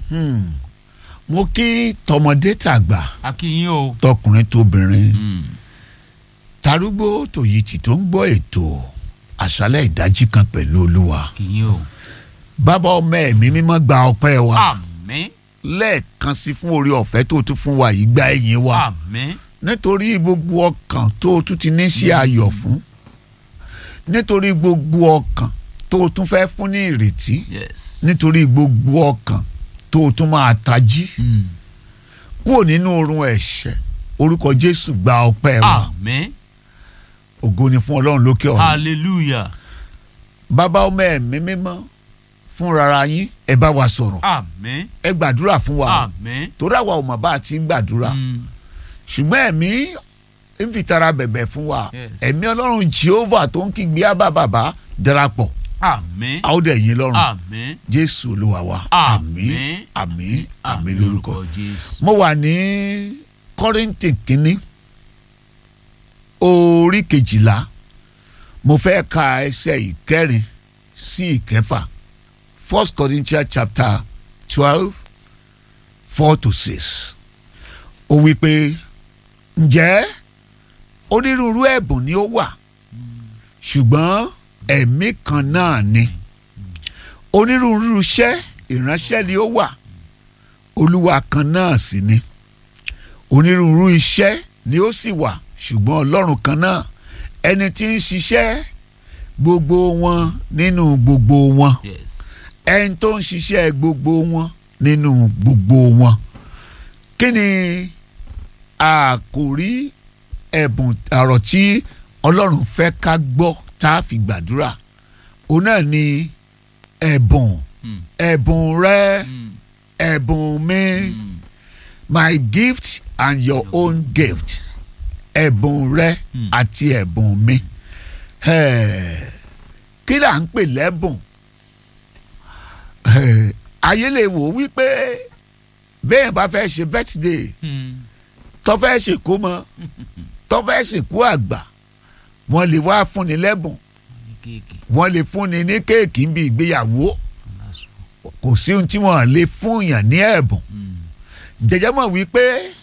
Hmm. mo kí tọmọdé tàgbà akínyìn o. tọkùnrin tóbìnrin Mm. tarúgbó tòyìtì tó ń gbọ́ ètò àṣálẹ̀ ìdájí kan pẹ̀lú olúwa akínyìn o. bàbá ọmọ ẹ̀mí mímọ́ gba ọpẹ́ wa àmín lẹ́ẹ̀kan sí fún orí ọ̀fẹ́ tó tún fún wa yìí gba ẹ̀yìn wa àmín nítorí gbogbo ọkàn tó tún ti ní sí ayọ̀ fún nítorí gbogbo ọkàn tó tún fẹ́ fún ní ìrètí yes. nítorí gbogbo ọkàn tó tún máa tají Mm. kúrò nínú oorun ẹ̀ṣẹ̀ orúkọ jésù gba ọpẹ́ wa àmín ògo ni fún ọlọ́run lókè ọ̀run hallelujah bàbá ọmọ ẹ̀mí mímọ́ fúnrara yín ẹ bá wa sọ̀rọ̀ àmín ẹ gbàdúrà fún wa àmín. torí àwa ò mọ̀ bá a ti ń gbàdúrà Mm. ṣùgbọ́n ẹ̀mí ń fi tara bẹ̀bẹ̀ fún wa Yes. ẹ̀mí ọlọ́run jehovah tó ń kígbe ábà bàbá darapọ̀ àmín a ó dẹ̀ yín lọ́rùn àmín jésù olúwa wa Àmín. àmín àmín lórúkọ jésù. mo wà ní kọ́rìntì kínní orí kejìlá mo fẹ́ ka ẹsẹ̀ ìkẹrin sí ìkẹfà first corinthians chapter twelve four to six ó wí pé ǹjẹ́ onírúurú ẹ̀bùn ni ó wà ṣùgbọ́n ẹ̀mí kan náà ni onírúurú iṣẹ́ ìránṣẹ́ ni ó wà olúwa kan náà sì ni onírúurú iṣẹ́ ni ó sì wà ṣùgbọ́n ọlọ́run kan náà ẹni tí ń ṣiṣẹ́ gbogbo wọn nínú gbogbo wọn yes. ẹni tó ń ṣiṣẹ́ gbogbo wọn nínú gbogbo wọn kí ni àkòrí ẹ̀bùn àrọ̀ tí ọlọ́run fẹ́ ká gbọ́ tá a fi gbàdúrà òun náà ni ẹ̀bùn Mm. ẹ̀bùn rẹ Mm. ẹ̀bùn mi Mm. my gift and your own gift ẹ̀bùn rẹ Mm. àti ẹ̀bùn mi Eh, kí là ń pè lẹ́bùn Eh, ayé lè wò ó wípé bẹ́ẹ̀ bá fẹ́ ṣe birthday Mm. tó fẹ́ ṣèkómọ tó fẹ́ ṣèkú àgbà wọ́n lè wá fúnni lẹ́bùn ní kéèkì wọ́n lè fúnni ní kéèkì bí ìgbéyàwó lásán. kò sí ohun tí wọ́n lè fún yàn ní ẹ̀bùn Mm. jẹjẹ mọ̀ wípé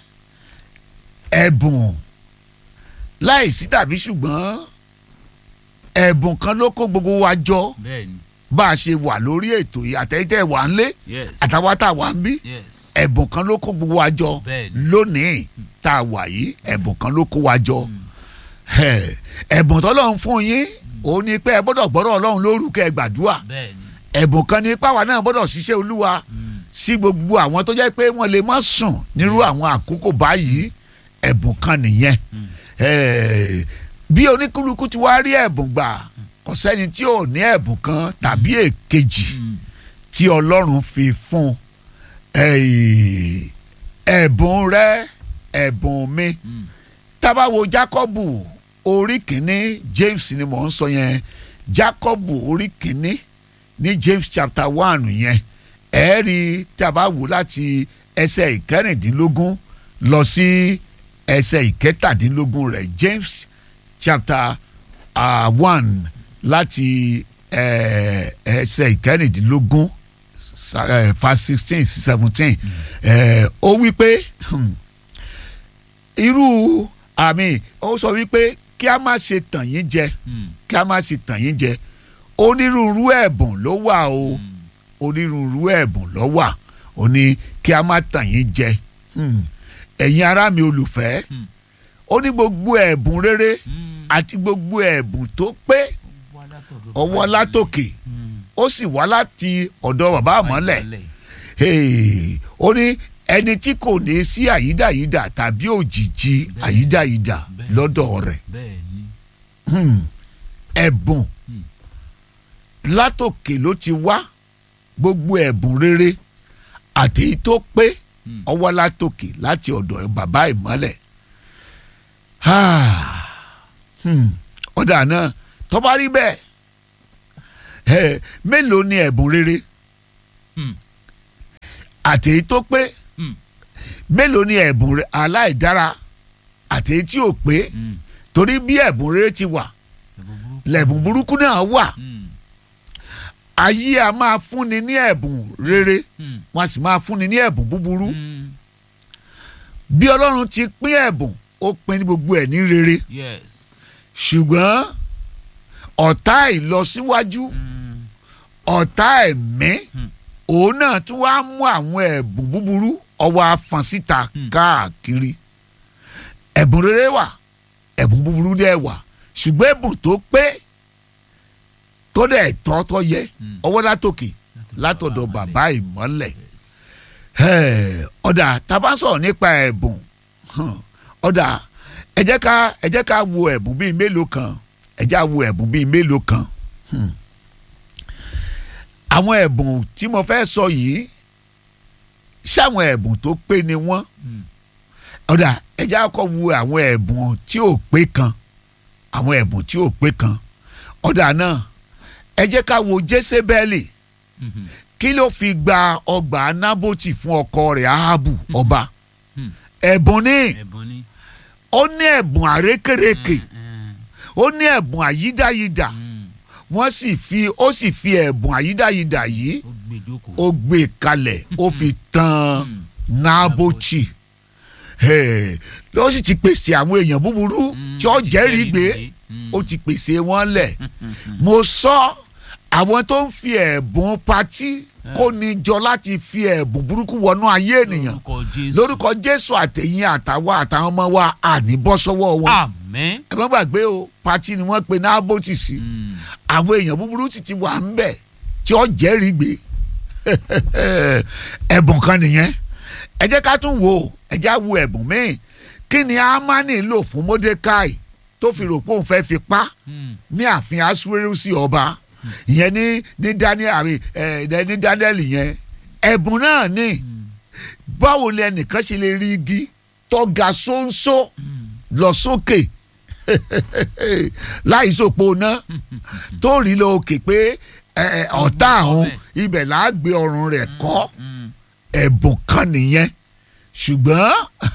ẹ̀bùn láìsí tàbí ṣùgbọ́n ẹ̀bùn kan ló kó gbogbo wa jọ bẹ́ẹ̀ni. bá a ṣe wà lórí ètò yìí àtẹ̀yìntẹ̀ wà ń lé yes. àtàwọn tá a wà ń bí yes. ẹ̀bùn kan ló kó gbogbo wa jọ bẹ́ẹ̀ni. lónìí tá a wà yìí ẹ̀bùn kan ló kó wa jọ Mm. Ẹ̀, ẹ̀bùn tọ́lọ́run fún yín òun ni pé ẹ gbọ́dọ̀ gbọ́dọ̀ ọlọ́run lórúkọ ẹ gbàdúrà bẹ́ẹ̀ni. ẹ̀bùn kan ni páwa náà gbọ́dọ̀ ṣiṣẹ́ olúwa Mm. sí gbogbo àwọn tó jẹ́ pé wọ́n lè má sùn nírú Yes. àwọn àkókò báyìí ẹ̀bùn kan nìyẹn Mm. Eh, bí oníkúlùkù ti wá rí ẹ̀bùn gbà kò sẹ́ni tí ò ní ẹ̀bùn kan tàbí èkejì Mm. tí ọlọ́run fi fún Eh, ẹ̀bùn rẹ ẹ̀bùn mi Mm. tábàwo Jákọ́bù orí kìíní James ni mò ń sọ yẹn Jákọ́bù orí kìíní ní James chapter one yẹn ẹ rí tábàwo láti ẹsẹ̀ ìkẹrìndínlógún lọ sí ẹsẹ̀ ìkẹtàdínlógún rẹ̀ James chapter uh, one láti eh, ẹsẹ̀ ìkẹrìndínlógún sa- eh, verse sixteen sí seventeen ó wí pé hmm, irú àmì ó sọ wípé kí a má ṣe tàn yín jẹ Mm. kí a má ṣe tàn yín jẹ onírúurú ẹ̀bùn ló wà o Mm. onírúurú ẹ̀bùn ló wà ó ní kí a má tàn yín jẹ Hmm. ẹ̀yin ará mi olùfẹ́ Hmm. ó ní gbogbo ẹ̀bùn rere Mm. àti gbogbo ẹ̀bùn tó pé Ọwọ́ látọ̀dọ̀ ọwọ́ bàbá látòkè Mm. ó sì wá láti ọ̀dọ̀ bàbá àmọ́lẹ̀ Àìmọ́lẹ̀. Hey, ó ní ẹni tí kò ní sí àyídáyídà tàbí òjìji Bẹ́ẹ̀. àyídáyídà Bẹ́ẹ̀. lọ́dọ̀ rẹ̀ bẹ́ẹ̀ni. Hmm. ẹ̀bùn Hmm. látòkè ló ti wá gbogbo ẹ̀bùn rere àti èyí tó pé Mm. ọwọ́ látòkè láti ọ̀dọ̀ bàbá ìmọ́lẹ̀ Ah. Hmm. ọ̀dà náà tó bá rí bẹ́ẹ̀ ẹ̀, mélòó ni ẹ̀bùn rere Hmm. àti èyí tó pé Hmm. mélòó ni ẹ̀bùn rẹ- aláìdára àti èyí tí ò pé Mm. torí bí ẹ̀bùn rere ti wà Ẹ̀bùn burúkú. lẹ̀bùn burúkú náà wà Mm. ayé a máa fúnni ní ẹ̀bùn rere Hmm. wọ́n a sì máa fúnni ní ẹ̀bùn búburú Hmm. bí ọlọ́run ti pín ẹ̀bùn ó pín ní gbogbo ẹ̀ ní rere yes. ṣùgbọ́n ọ̀tá ìlọsíwájú Hmm. ọ̀tá ẹ̀mí Hmm. òun náà tún wá mú àwọn ẹ̀bùn búburú ọwọ́ afọ̀n síta Hmm. káàkiri ẹ̀bùn rere wà ẹ̀bùn búburú dẹ̀ wà ṣùgbọ́n ẹ̀bùn tó pé tó dẹ̀ tọ́ tó yẹ Hmm. ọwọ́ látòkè látọ̀dọ̀ bàbá ìmọ́lẹ̀ Yes. Ẹ̀, ọ̀dà tá a bá sọ̀rọ̀ nípa ẹ̀bùn hàn, ọ̀dà ẹ jẹ́ ká ẹ jẹ́ ká wo ẹ̀bùn bíi mélòó kan ẹ jẹ́ ká wo ẹ̀bùn bíi mélòó kan Hmm. àwọn ẹ̀bùn tí mo fẹ́ sọ yìí ṣáwọn ẹ̀bùn tó pé ni wọ́n Hmm. ọ̀dà ẹ jẹ́ ká kọ́ wo àwọn ẹ̀bùn tí ò pé kan àwọn ẹ̀bùn tí ò pé kan ọ̀dà náà ẹ jẹ́ ká wo Jésébẹ́lì Mhm. kí ló fi gba ọgbà nábòtì fún ọkọ rẹ̀ ahabu ọba Hmm. ẹ̀bùn ní ẹ̀bùn ni. ó ní ẹ̀bùn àrékèrèkè Hmm. ó ní ẹ̀bùn àyídáyidà Hmm. wọ́n sì fi ó sì fi ẹ̀bùn àyídáyidà yìí ó gbé jókòó. ó gbé kalẹ̀ ó fi tan Hmm. nábòtì Ẹ̀, ó sì ti pèsè àwọn èèyàn búburú Hmm. tí ó Ti jẹ́rìí gbé Hmm. ó ti pèsè wọn lẹ̀ Hmm. Hmm. mo sọ àwọn tó ń fi ẹ̀bùn patí kó ní jọ láti fi ẹ̀bùn burúkú wọnú ayé ènìyàn lórúkọ jésù. lórúkọ jésù àtẹ̀yìn àtàwọn àtàwọn ọmọ wa àní bọ́ sọ́wọ́ wọn. àmín. ẹ má gbàgbé o pati ni wọ́n pe nábòtì sí Hmm. àwọn èèyàn búburú ti ti wà ń bẹ̀ tí ó jẹ́rìí gbé ẹ̀bùn kan nìyẹn ẹ jẹ́ ká tún wò ó ẹ já wo ẹ̀bùn míì kí ni amani lò fún mordecai tó fi rò pé òun fẹ́ fi pa Hmm. ní ààfin asuwerusi ọba ìyẹn ní ní daniel àbí ẹ ní daniel yẹn ẹ̀bùn náà ni Hmm. báwo lẹ nìkan ṣe lè rí igi tó ga ṣóńṣó Hmm. lọ sókè láì sòpò ná tó rí lọ òkè pé ẹ, ẹ, ọ̀tá àwọn ibẹ̀ là á gbé ọrùn rẹ̀ kọ́ Hmm. ẹ̀bùn kan nìyẹn ṣùgbọ́n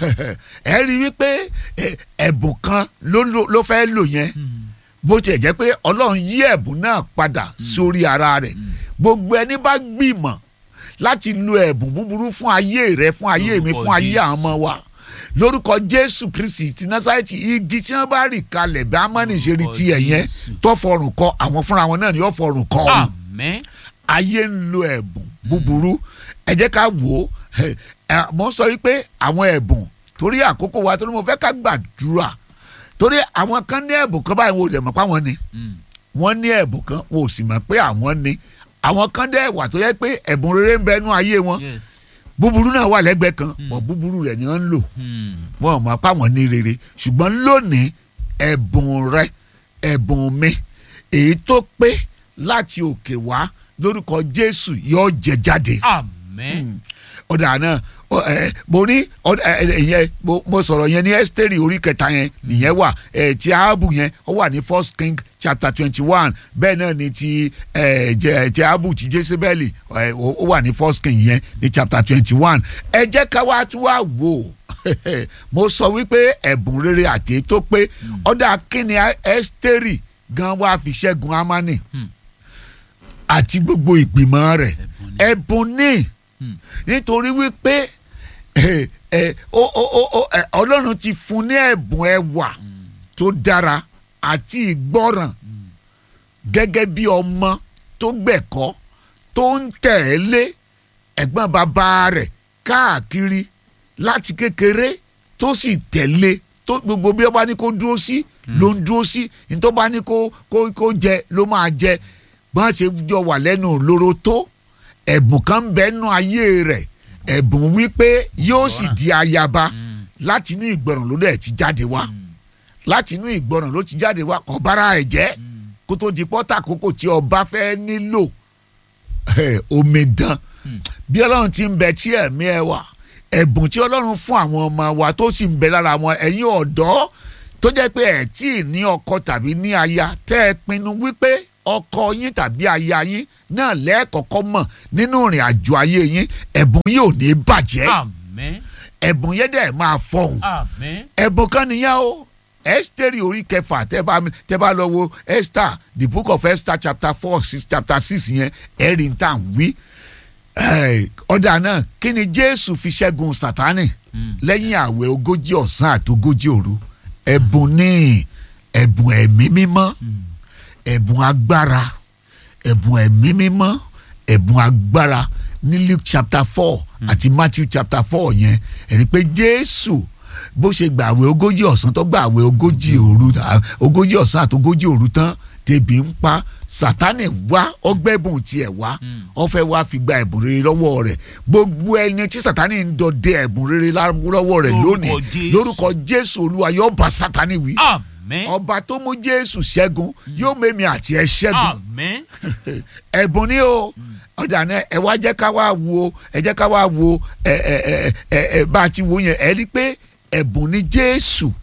ẹ rí wípé ẹ, ẹ̀bùn kan ló ló- ló fẹ́ lò yẹn Hmm. bó tiẹ̀ jẹ́ pé ọlọ́run yí ẹ̀bùn náà padà sórí ara rẹ̀ Hmm. gbogbo ẹni bá gbìmọ̀ láti lo ẹ̀bùn búburú fún ayé rẹ fún ayé mi Lórúkọ fún ayé Jésù. àwọn ọmọ wa lórúkọ jésù kristi ti násàrẹ́tì igi tí wọ́n bá rì kalẹ̀ bí amáni ṣe rí Lórúkọ tiẹ̀ yẹn Jésù. tó fọrùn kọ àwọn fúnra wọn náà ni yóò fọrùn kọ ọ́n àmín. ayé ń lo ẹ̀bùn búburú ẹ jẹ́ ká wò ó ẹ, ẹ, mo sọ wípé àwọn ẹ̀bùn torí àkókò wa torí mo fẹ́ ká gbàdúrà torí àwọn kan ní ẹ̀bùn kan báyìí wọn ò dẹ̀ mọ̀ pé àwọn ni Hmm. wọ́n ní ẹ̀bùn kan wọn ò sì mọ̀ pé àwọn ni àwọn kan dẹ̀ wà tó yẹ pé ẹ̀bùn rere ń bẹ nú ayé wọn yes. búburú náà wà lẹ́gbẹ̀ẹ́ kan Mm. bọ̀ búburú rẹ̀ ni wọ́n ń lò Hmm. wọn ò mọ̀ pé àwọn ní rere ṣùgbọ́n lónìí ẹ̀bùn rẹ ẹ̀bùn mi èyí tó pé láti òkè wá lórúkọ Jésù yóò jẹ jáde àmín. ọ̀dà náà ọ- ẹ, mo ní ọ̀dà, ẹ, ẹ, ìyẹn mo- mo sọ̀rọ̀ yẹn ní ẹ́sítẹ́rì orí kẹta yẹn nìyẹn wà ẹ, ti Áhábù yẹn ó wà ní first king chapter twenty one bẹ́ẹ̀ náà ni ti ẹ, jẹ- ti Áhábù ti Jésébẹ́lì ẹ, ó ó wà ní first king yẹn ní chapter twenty one ẹ jẹ́ ká wá tún wá wò ó mo sọ wípé ẹ̀bùn rere àti èyí tó pé ọ̀dà kíni ẹ́sítẹ́rì gan wá fi ṣẹ́gun Ámánì Hmm. àti gbogbo ìgbìmọ̀ rẹ̀ ẹ̀bùn ni. ẹ̀bùn ní Hmm. nítorí wípé ẹ, ẹ, ó- ó- ó- ó, ẹ, ọlọ́run ti fún ní ẹ̀bùn ẹwà Hmm. tó dára àti ìgbọ́ràn Hmm. gẹ́gẹ́ bí ọmọ tó gbẹ̀kọ́ tó ń tẹ̀lé ẹ̀gbọ́n bàbá rẹ̀ káàkiri láti kékeré tó sì tẹ̀lé tó gbogbo bí ó bá ní kó dúró sí ló ń dúró sí ní tó bá ní kó kó kó jẹ ló máa jẹ bọ́n ṣe jọ wà lẹ́nu lóró tó ẹ̀bùn kan ń bẹ nú ayé rẹ̀ ẹ̀bùn wípé yóò sì di ayaba Hmm. láti inú ìgbọràn ló dẹ̀ ti jáde wá Hmm. láti inú ìgbọràn ló ti jáde wá ọ̀bára ẹ̀ jẹ́ Hmm. kó tó di pọ́tà àkókò tí ọba fẹ́ nílò eh, omidan Hmm. bí ọlọ́run ti ń bẹ tí ẹ̀mí ẹ wà ẹ̀bùn tí ọlọ́run fún àwọn ọmọ wa tó sì ń bẹ lára wọn ẹ̀yin ọ̀dọ́ tó jẹ́ pé ẹ̀ tí ì ní ọkọ tàbí ní aya tẹ́ ẹ pinnu wípé ọkọ yín tàbí aya yín náà lẹ́ẹ̀kọ́kọ́ mọ̀ nínú ìrìn àjò ayé yín ẹ̀bùn yìí ò ní bàjẹ́ àmín. ẹ̀bùn yẹn dẹ̀ máa fọhùn àmín. ẹ̀bùn kan nìyẹn o Ẹ́sítérì orí kẹfà tẹ́ bá tẹ́ bá lọ wo Esther the book of Esther chapter four six chapter six yẹn ẹ̀rí ń tà ń wí Eh, ọ̀dà náà kí ni Jésù fi ṣẹ́gun Sátánì Mm. lẹ́yìn àwẹ̀ ogójì ọ̀sán àti ogójì òru ẹ̀bùn ní ẹ̀bùn ẹ̀mí mímọ́ Mm. ẹ̀bùn agbára ẹ̀bùn ẹ̀mí mímọ́ ẹ̀bùn agbára ní Luke chapter four àti Matthew chapter four yẹn ẹ̀rí pé Jésù bó ṣe gbàwé ogójì ọ̀sán tó gbàwé ogójì òru à, ogójì ọ̀sán àti ogójì òru tán tẹ̀bí ń pa Sátánì wá ọgbẹ́bùn tiẹ̀ wá Mm. ó fẹ́ wá fi gba ẹ̀bùn rere lọ́wọ́ rẹ̀ gbogbo ẹni tí Sátánì ń dọdẹ ẹ̀bùn rere lá- lọ́wọ́ rẹ̀ Lórúkọ lónìí Jésù. lórúkọ Jésù Olúwa yóò bá Sátánì wí Àmín. ọba tó mú Jésù ṣẹ́gun yóò mẹ́mi àti ẹ ṣẹ́gun Àmín. ẹ̀bùn ni o ọ̀dà náà ẹ wá jẹ́ ká wá wo ẹ jẹ́ ká wá wo ẹ ẹ ẹ ẹ ẹ bá a ti wo yẹn ẹ rí i pé ẹ̀bùn ni Jésù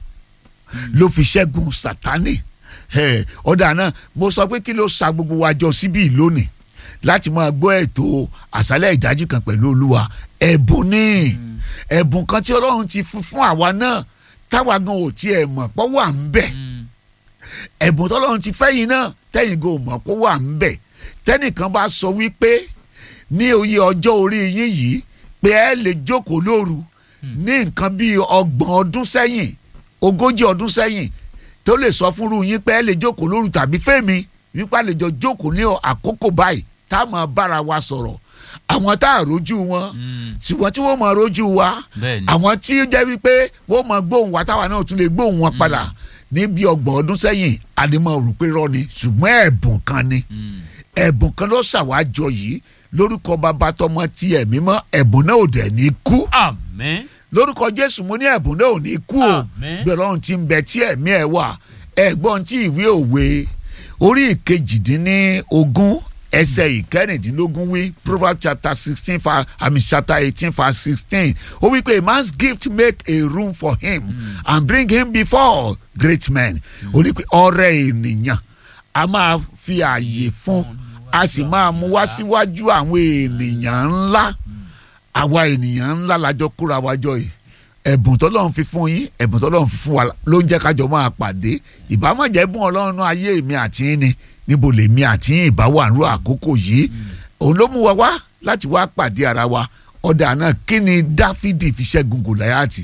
ló fi ṣẹ́gun Sátánì ẹ, ọ̀dà náà mo sọ pé kí ló sa gbogbo wa jọ síbí lónìí láti máa gbọ́ ètò àṣálẹ̀ ìdájí kan pẹ̀lú Olúwa ẹ̀bùn ni ẹ̀bùn kan tí Ọlọ́run ti fún fún àwa náà táwa gan ò tiẹ̀ mọ̀ pọ́ wà ń bẹ̀ Mm. ẹ̀bùn tọ́lọ́run ti fẹ́yìn náà tẹ́yìn go mọ̀ kó wà ń bẹ̀ tẹ́nìkan bá sọ wípé ní oyè ọjọ́ orí yín yìí pé ẹ lè jókòó lóru ní nǹkan bíi ọgbọ̀n ọdún sẹ́yìn ogójì ọdún sẹ́yìn tó lè sọ fúnru yín pé ẹ lè jókòó lóru tàbí fẹ́mi wípé a lè jọ jókòó ní àkókò báyìí tá a máa bára wa sọ̀rọ̀ àwọn tá a rójú wọn Mm. ṣùgbọ́n tí wọ́n máa rójú wa Bẹ́ẹ̀ni. àwọn tí ó jẹ́ wípé wọ́n máa gbóhùn wa táwa náà tún lè gbóhùn wọn padà níbi ọgbọ̀n ọdún sẹ́yìn àdìmọ̀ rò pé rọ́ ni ṣùgbọ́n ẹ̀bùn kan ni Mm. ẹ̀bùn kan ló ṣàwájọ yìí lórúkọ bàbá tọmọ tí ẹ̀mí mọ́ ẹ̀bùn náà ò dẹ̀ ní kú Àmín. lórúkọ Jésù mo ní ẹ̀bùn náà ò ní kú o Àmín. gbẹ̀rọ̀ ohun tí ń bẹ tí ẹ̀mí ẹ̀ wà ẹ̀gbọ́n tí ìwé òwe orí ìkejìdínní ogún ẹsẹ̀ ìkẹrìndínlógún wí Proverbs chapter sixteen fa àmì chapter eighteen verse sixteen ó wí pé a man's gift make a room for him and bring him before great men ó ní pé ọrẹ ènìyàn a máa fi ààyè fún a sì máa mú wá síwájú àwọn ènìyàn ńlá àwa ènìyàn ńlá lájọ kóra wájọ yìí ẹ̀bùn tọ́lọ́run fi fún yín ẹ̀bùn tọ́lọ́run fi fún wa ló ń jẹ́ kájọ máa pàdé ìbámọ̀jẹ́ bùn ọlọ́run náà ayé mi àti yín ni níbo lèmi àti yín ìbá wà nírú àkókò yìí òun ló mú wa wá láti wá pàdé ara wa ọ̀dà náà kí ni Dáfídì fi ṣẹ́gun Gòláyátì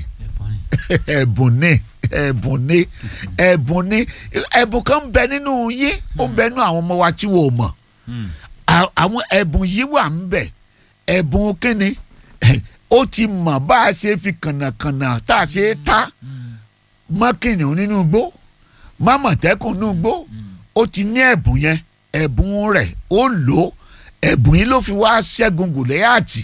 Ẹ̀bùn ni. ẹ̀bùn ni ẹ̀bùn ni ẹ̀bùn ni ẹ̀bùn kan ń bẹ nínú yín ó ń bẹ nínú àwọn ọmọ wa tí wọn ò mọ̀ Mm. à- àwọn ẹ̀bùn yìí wà ń bẹ̀ ẹ̀bùn kínni ó ti mọ̀ bá a ṣe fi kànnàkànnà tá a ṣe é ta Mm. mọ́ kìnìún nínú igbó mọ́ mọ̀tẹ́kùn nínú igbó Mm. ó ti ní ẹ̀bùn yẹn ẹ̀bùn rẹ̀ ó lò ó ẹ̀bùn yìí ló fi wá ṣẹ́gun Gòláyátì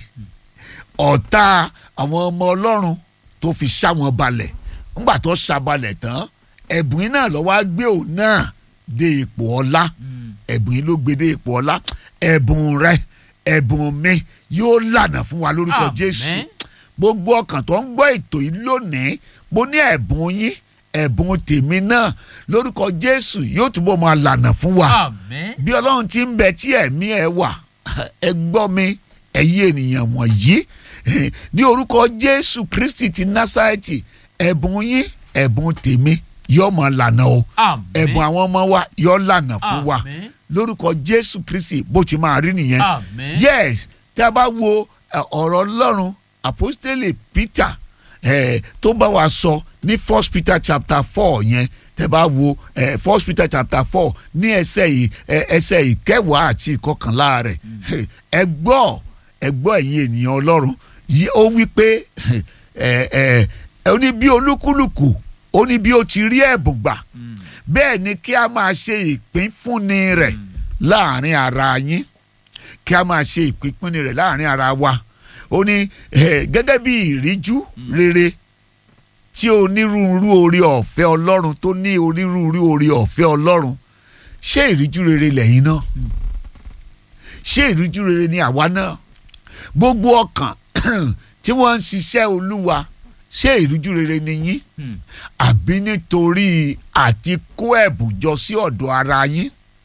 ọ̀tá àwọn ọmọ ọlọ́run tó fi ṣá wọn balẹ̀ ńgbà tó ṣá balẹ̀ tán ẹ̀bùn yìí náà ló wá gbé òun náà dé ipò ọlá Mm. ẹ̀bùn yìí ló gbé dé ipò ọlá ẹ̀bùn rẹ ẹ̀bùn mi yóò lànà fún wa lórúkọ Àmín. Jésù gbogbo ọkàn tó ń gbọ́ ètò yìí lónìí mo ní ẹ̀bùn yín ẹ̀bùn tèmi náà lórúkọ Jésù yóò túbọ̀ máa lànà fún wa Àmín. bí Ọlọ́run ti ń bẹ tí ẹ̀mí ẹ wà ẹ gbọ́ mi ẹ̀yin ènìyàn wọ̀nyí ní orúkọ Jésù Kristi ti Násárẹ́tì ẹ̀bùn yín ẹ̀bùn tèmi yóò máa lànà o Àmín. ẹ̀bùn àwọn ọmọ wa yóò lànà fún wa Àmín. lórúkọ Jésù Kristi bó ti máa rí nìyẹn Àmín. yes tí a bá wo ẹ, ọ̀rọ̀ Ọlọ́run apostole Peter eh, tó bá wa sọ ní first Peter chapter four yẹn tẹ́ bá wo eh, first Peter chapter four ní ẹsẹ̀ yìí eh, ẹsẹ̀ ìkẹwàá àti ìkọkànlá rẹ̀ ẹ gbọ́ ẹ gbọ́ ẹ̀yin ènìyàn Ọlọ́run yìí ó wí pé ẹ ẹ ó ní bí olúkúlùkù ó ní bí ó ti rí ẹ̀bùn gbà Mm. bẹ́ẹ̀ ni kí a máa ṣe ìpínfúnni rẹ̀ Mm. láàrin ara yín kí a máa ṣe ìpínfúnni rẹ̀ láàrin ara wa ó ní eh, gẹ́gẹ́ bí ìríjú rere tí onírúurú oore ọ̀fẹ́ ọlọ́run tó ní onírúurú oore ọ̀fẹ́ ọlọ́run ṣé ìríjú rere lẹ́yìn náà ṣé ìríjú rere ni àwa náà gbogbo ọkàn tí wọ́n ń ṣiṣẹ́ olúwa ṣé ìríjú rere ni yín Mm. àbí nítorí àti kó ẹ̀bùn jọ sí ọ̀dọ̀ ara yín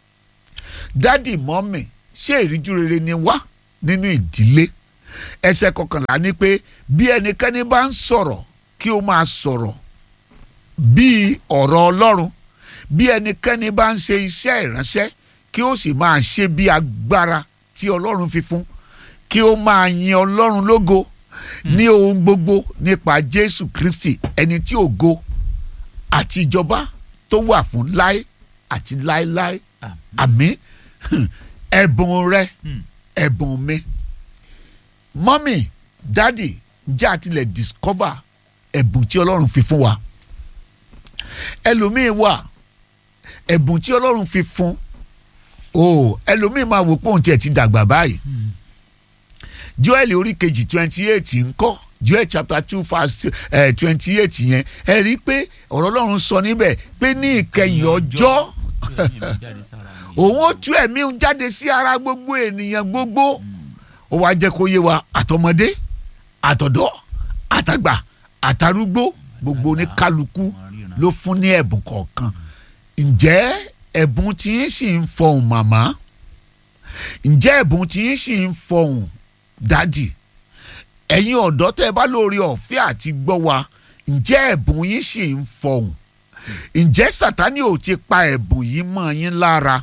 dádì mọ́mì ṣé ìríjú rere ni wá nínú ìdílé ẹsẹ̀ kọkànlá ni pé bí ẹnikẹ́ni bá ń sọ̀rọ̀ kí ó máa sọ̀rọ̀ bíi ọ̀rọ̀ ọlọ́run bí ẹnikẹ́ni bá ń ṣe iṣẹ́ ìránṣẹ́ kí ó sì máa ṣe bí agbára tí ọlọ́run fi fún kí ó máa yin ọlọ́run lógo ní ohun gbogbo nípa jésù kristi ẹni tí ògo àti ìjọba tó wà fún láé àti láéláé àmín ẹ̀bùn rẹ Hmm. ẹ̀bùn mi mọ́mì dádì ǹjẹ́ àti lè discover ẹ̀bùn tí ọlọ́run fi fún wa ẹlòmíì wà ẹ̀bùn tí ọlọ́run fi fún o ẹlòmíì máa wò pé òun tiẹ̀ ti dàgbà báyìí joel orí kejì twenty eight ńkọ́ joel chapter two verse twenty eight yẹn ẹ rí i pé ọ̀rọ̀ ọlọ́run sọ níbẹ̀ pé ní ìkẹyìn ọjọ́ òun ó tú ẹ̀mí òun jáde sí ara gbogbo ènìyàn gbogbo ó wá jẹ́ kó yé wa àtọmọdé àtọ̀dọ́ àtàgbà àtàrúgbó gbogbo oníkálukú ló fún ní ẹ̀bùn kọ̀ọ̀kan ǹjẹ́ ẹ̀bùn tí ń sì ń fọhùn màmá ǹjẹ́ ẹ̀bùn tí ń sì ń fọhùn dádì ẹ̀yin ọ̀dọ́ tẹ́ ẹ bá lórí ọ̀fẹ́ àti gbọ́ wa ǹjẹ́ ẹ̀bùn yín sì ń fọhùn ǹjẹ́ sátánì ò ti pa ẹ̀bùn yìí mọ́ yín lára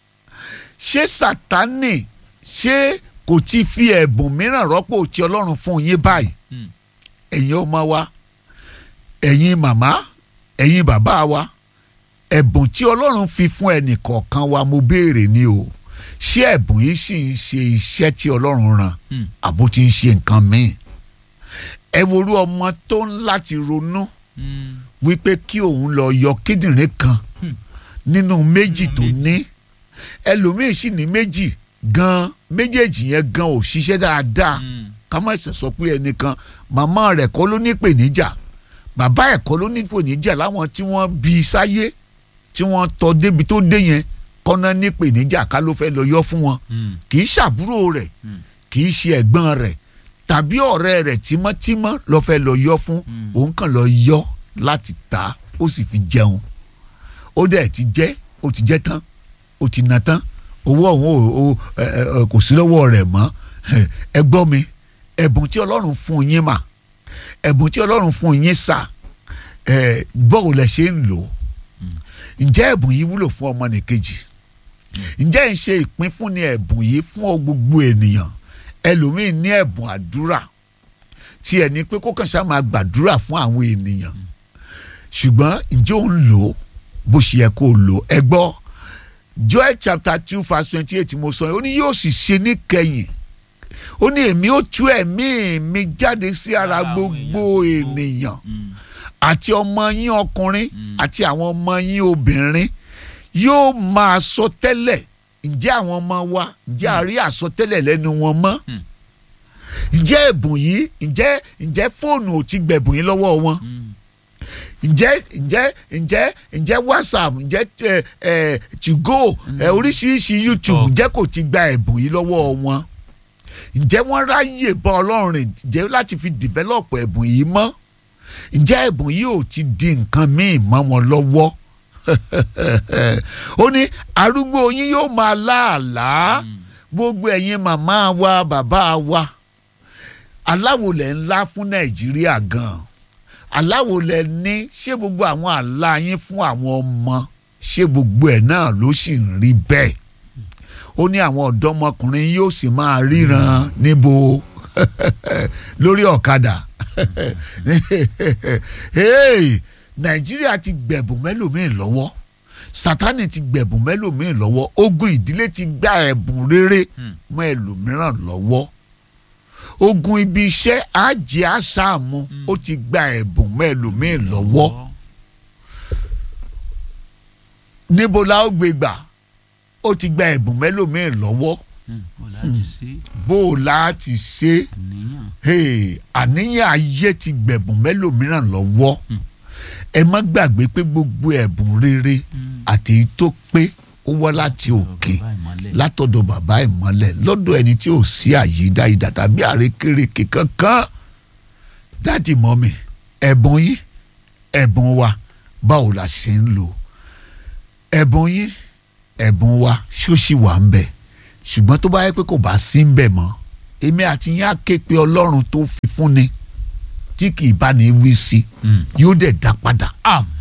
ṣé sátánì ṣé kò ti fi ẹ̀bùn mìíràn rọ́pò tí ọlọ́run fún yín báyìí ẹ̀yin ọmọ wa ẹ̀yin màmá ẹ̀yin bàbá wa ẹ̀bùn tí ọlọ́run fi fún ẹnì kọ̀ọ̀kan wa mo béèrè ni o ṣé ẹ̀bùn yìí sì ń ṣe iṣẹ́ tí ọlọ́run rán àbó ti ń ṣe nǹkan míì ẹ worú ọmọ tó ń láti ronú wípé kí òun lọ yọ kíndìnrín kan nínú méjì tó ní ẹlòmíì sì ní méjì gan méjèèjì yẹn gan ò ṣiṣẹ́ dáadáa ká má ṣe sọ pé ẹnìkan màmá rẹ̀ kọ́ ló ní ìpèníjà bàbá ẹ̀ kọ́ ló ní ìpèníjà láwọn tí wọ́n bí sáyé tí wọ́n tọ́ débi tó dé yẹn kọ́ná ní ìpèníjà ká ló fẹ́ lọ yọ fún wọn kì í ṣàbúrò rẹ̀ kì í ṣe ẹ̀gbọ́n rẹ̀ tàbí ọ̀rẹ́ rẹ̀ tímọ́tímọ́ ló fẹ́ lọ yọ fún òun kàn lọ yọ láti tà ó sì fi jẹun ó dẹ̀ ti jẹ́ ó ti jẹ́ tán ó ti na tán owó ọ̀hún kò sí lọ́wọ́ rẹ̀ mọ́ ẹ gbọ́ mi ẹ̀bùn tí ọlọ́run fún yín mà ẹ̀bùn tí ọlọ́run fún yín sà bọ́ọ̀ lẹ ṣe ń lò ǹjẹ́ ẹ̀bùn yìí wúlò fún ọmọnìkejì ǹjẹ́ ń ṣe ìpínfúnni ẹ̀bùn yìí fún gbogbo ènìyàn ẹlòmíín ní ẹ̀bùn àdúrà tí ẹ̀ ní pé kó kàn ṣáà máa gbàdúrà fún àwọn ènìyàn ṣùgbọ́n ǹjẹ́ òun lò ó bó ṣe yẹ kó o lò ẹ gbọ́ Joel chapter two verse twenty eight mo sọ yìí ó ní yóò sì ṣe níkẹyìn ó ní èmi ó tú ẹ̀mí mi jáde sí ara gbogbo ènìyàn àti ọmọ yín ọkùnrin àti àwọn ọmọ yín obìnrin yóò máa sọ tẹ́lẹ̀ ǹjẹ́ àwọn ọmọ wa ǹjẹ́ a rí àsọtẹ́lẹ̀ lẹ́nu wọn mọ́ ǹjẹ́ ẹ̀bùn yìí ǹjẹ́ ǹjẹ́ fóònù ò ti gbẹ̀bùn yín lọ́wọ́ wọn ǹjẹ́ ǹjẹ́ ǹjẹ́ ǹjẹ́ whatsapp ǹjẹ́ ẹ ẹ tigo ẹ oríṣiríṣi youtube ǹjẹ́ kò ti gba ẹ̀bùn yìí lọ́wọ́ wọn ǹjẹ́ wọ́n ráyè bá ọlọ́run rìn ǹjẹ́ láti fi develop ẹ̀bùn yìí mọ́ ǹjẹ́ ẹ̀bùn yìí ò ti di nǹkan míì mọ́ wọn lọ́wọ́ ó ní arúgbó yín yóò máa láàlàá gbogbo ẹ̀yin màmá wa bàbá wa aláwo lẹ̀ ńlá fún nàìjíríà gan-an aláwo lẹ̀ ní ṣé gbogbo àwọn àlá yín fún àwọn ọmọ ṣé gbogbo ẹ̀ náà ló sì ń rí bẹ́ẹ̀ ó ní àwọn ọ̀dọ́mọkùnrin yóò sì máa ríran níbo lórí ọ̀kadà nàìjíríà ti gbẹ̀bùn mẹ́lòmíì lọ́wọ́ sátánì ti gbẹ̀bùn mẹ́lòmíì lọ́wọ́ ogun ìdílé ti gba ẹ̀bùn rere mọ́ ẹlòmíràn lọ́wọ́ ogun ibi iṣẹ́ àjẹ́ àṣàmù ó ti gba ẹ̀bùn mọ́ ẹlòmíì lọ́wọ́ níbo la ó gbé gbà ó ti gba ẹ̀bùn mẹ́lòmíì lọ́wọ́ bó o láti ṣe àníyàn ayé ti gbẹ̀bùn mẹ́lòmíràn lọ́wọ́ ẹ má gbàgbé pé gbogbo ẹ̀bùn rere àti èyí tó pé ó wá láti òkè látọ̀dọ̀ bàbá ìmọ́lẹ̀ lọ́dọ̀ ẹni tí ò sí àyídá ìdá tàbí àrékérekè kankan dáàdì mọ́mi ẹ̀bùn yín ẹ̀bùn wa báwo la ṣe ń lò ẹ̀bùn yín ẹ̀bùn wa ṣóṣì wà ń bẹ̀ ṣùgbọ́n tó bá yẹ pé kò bá sí ń bẹ̀ mọ́ èmi àti yín á ké pe ọlọ́run tó fi fún ni tí kì í bá ní wí sí yóò dẹ̀ dá padà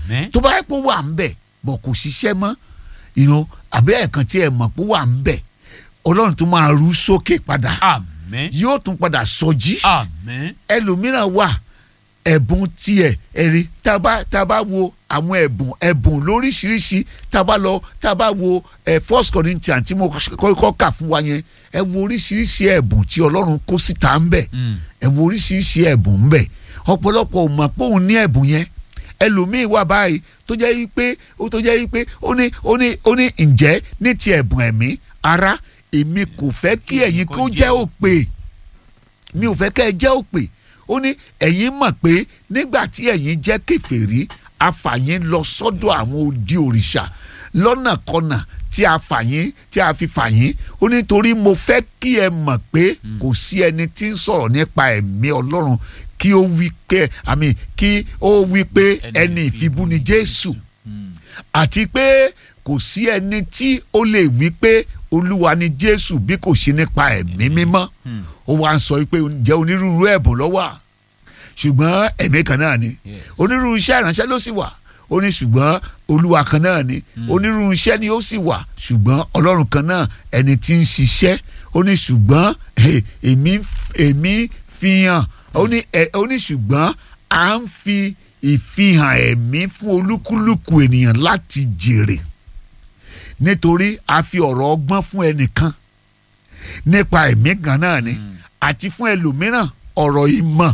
Àmín. tó bá yẹ pé ó wà ń bẹ̀ bọ̀ kò ṣiṣẹ́ mọ́ you know, àbí ẹ̀ẹ̀kan tí ẹ mọ̀ pé ó wà ń bẹ̀ ọlọ́run tó máa rú sókè padà Àmín. yóò tún padà sọjí Àmín. ẹlòmíràn wà ẹ̀bùn tiẹ̀ ẹ̀rí tá a bá tá a bá wo àwọn ẹ̀bùn ẹ̀bùn lóríṣiríṣi tá a bá lọ tá a bá wo ẹ̀ first Corinthians tí mo kọ́kọ́ kà fún wa yẹn ẹ wo oríṣiríṣi ẹ̀bùn tí ọlọ́run kó síta ń bẹ̀ Mm. ẹ wo oríṣiríṣi ẹ̀bùn ń bẹ̀ ọ̀pọ̀lọpọ̀ ò mọ̀ pé òun ní ẹ̀bùn yẹn ẹlòmíì wà báyìí tó jẹ́ wípé ó tó jẹ́ wípé ó ní ó ní ó ní ǹjẹ́ ní ti ẹ̀bùn ẹ̀mí ara èmi kò fẹ́ kí ẹ̀yin kó jẹ́ òpè mi ò fẹ́ kẹ́ ẹ jẹ́ òpè ó ní ẹ̀yin mọ̀ pé nígbà tí ẹ̀yin jẹ́ kèfèrí afàyín lọ sọ́dọ̀ àwọn odi òrìṣà lọ́nàkọnà tí a fàyín tí a fi fàyín ó ní torí mo fẹ́ kí ẹ mọ̀ pé kò sí ẹni tí ń sọ̀rọ̀ nípa ẹ̀mí ọlọ́run kí ó wí pé àmì kí ó wí pé ẹni ìfibú ni Jésù Mm. àti pé kò sí ẹni tí ó lè wí pé olúwa ni jésù bí kò ṣe nípa ẹ̀mí mímọ́ Mm. ó wá ń sọ pé jẹ́ onírúurú ẹ̀bùn ló wà ṣùgbọ́n ẹ̀mí kan náà ni Yes. onírúurú iṣẹ́ ìránṣẹ́ ló sì wà ó ní ṣùgbọ́n olúwa kan náà ni onírúurú iṣẹ́ ni ó sì wà ṣùgbọ́n ọlọ́run kan náà ẹni tí ń ṣiṣẹ́ ó ní ṣùgbọ́n eh, èmi èmi fi hàn ó ní ẹ- ó ní ṣùgbọ́n à ń fi ìfihàn ẹ̀mí fún olúkúlùkù ènìyàn láti jèrè nítorí a fi ọ̀rọ̀ ọgbọ́n fún ẹnìkan nípa ẹ̀mí kan náà ni Mm. àti fún ẹlòmíràn ọ̀rọ̀ ìmọ̀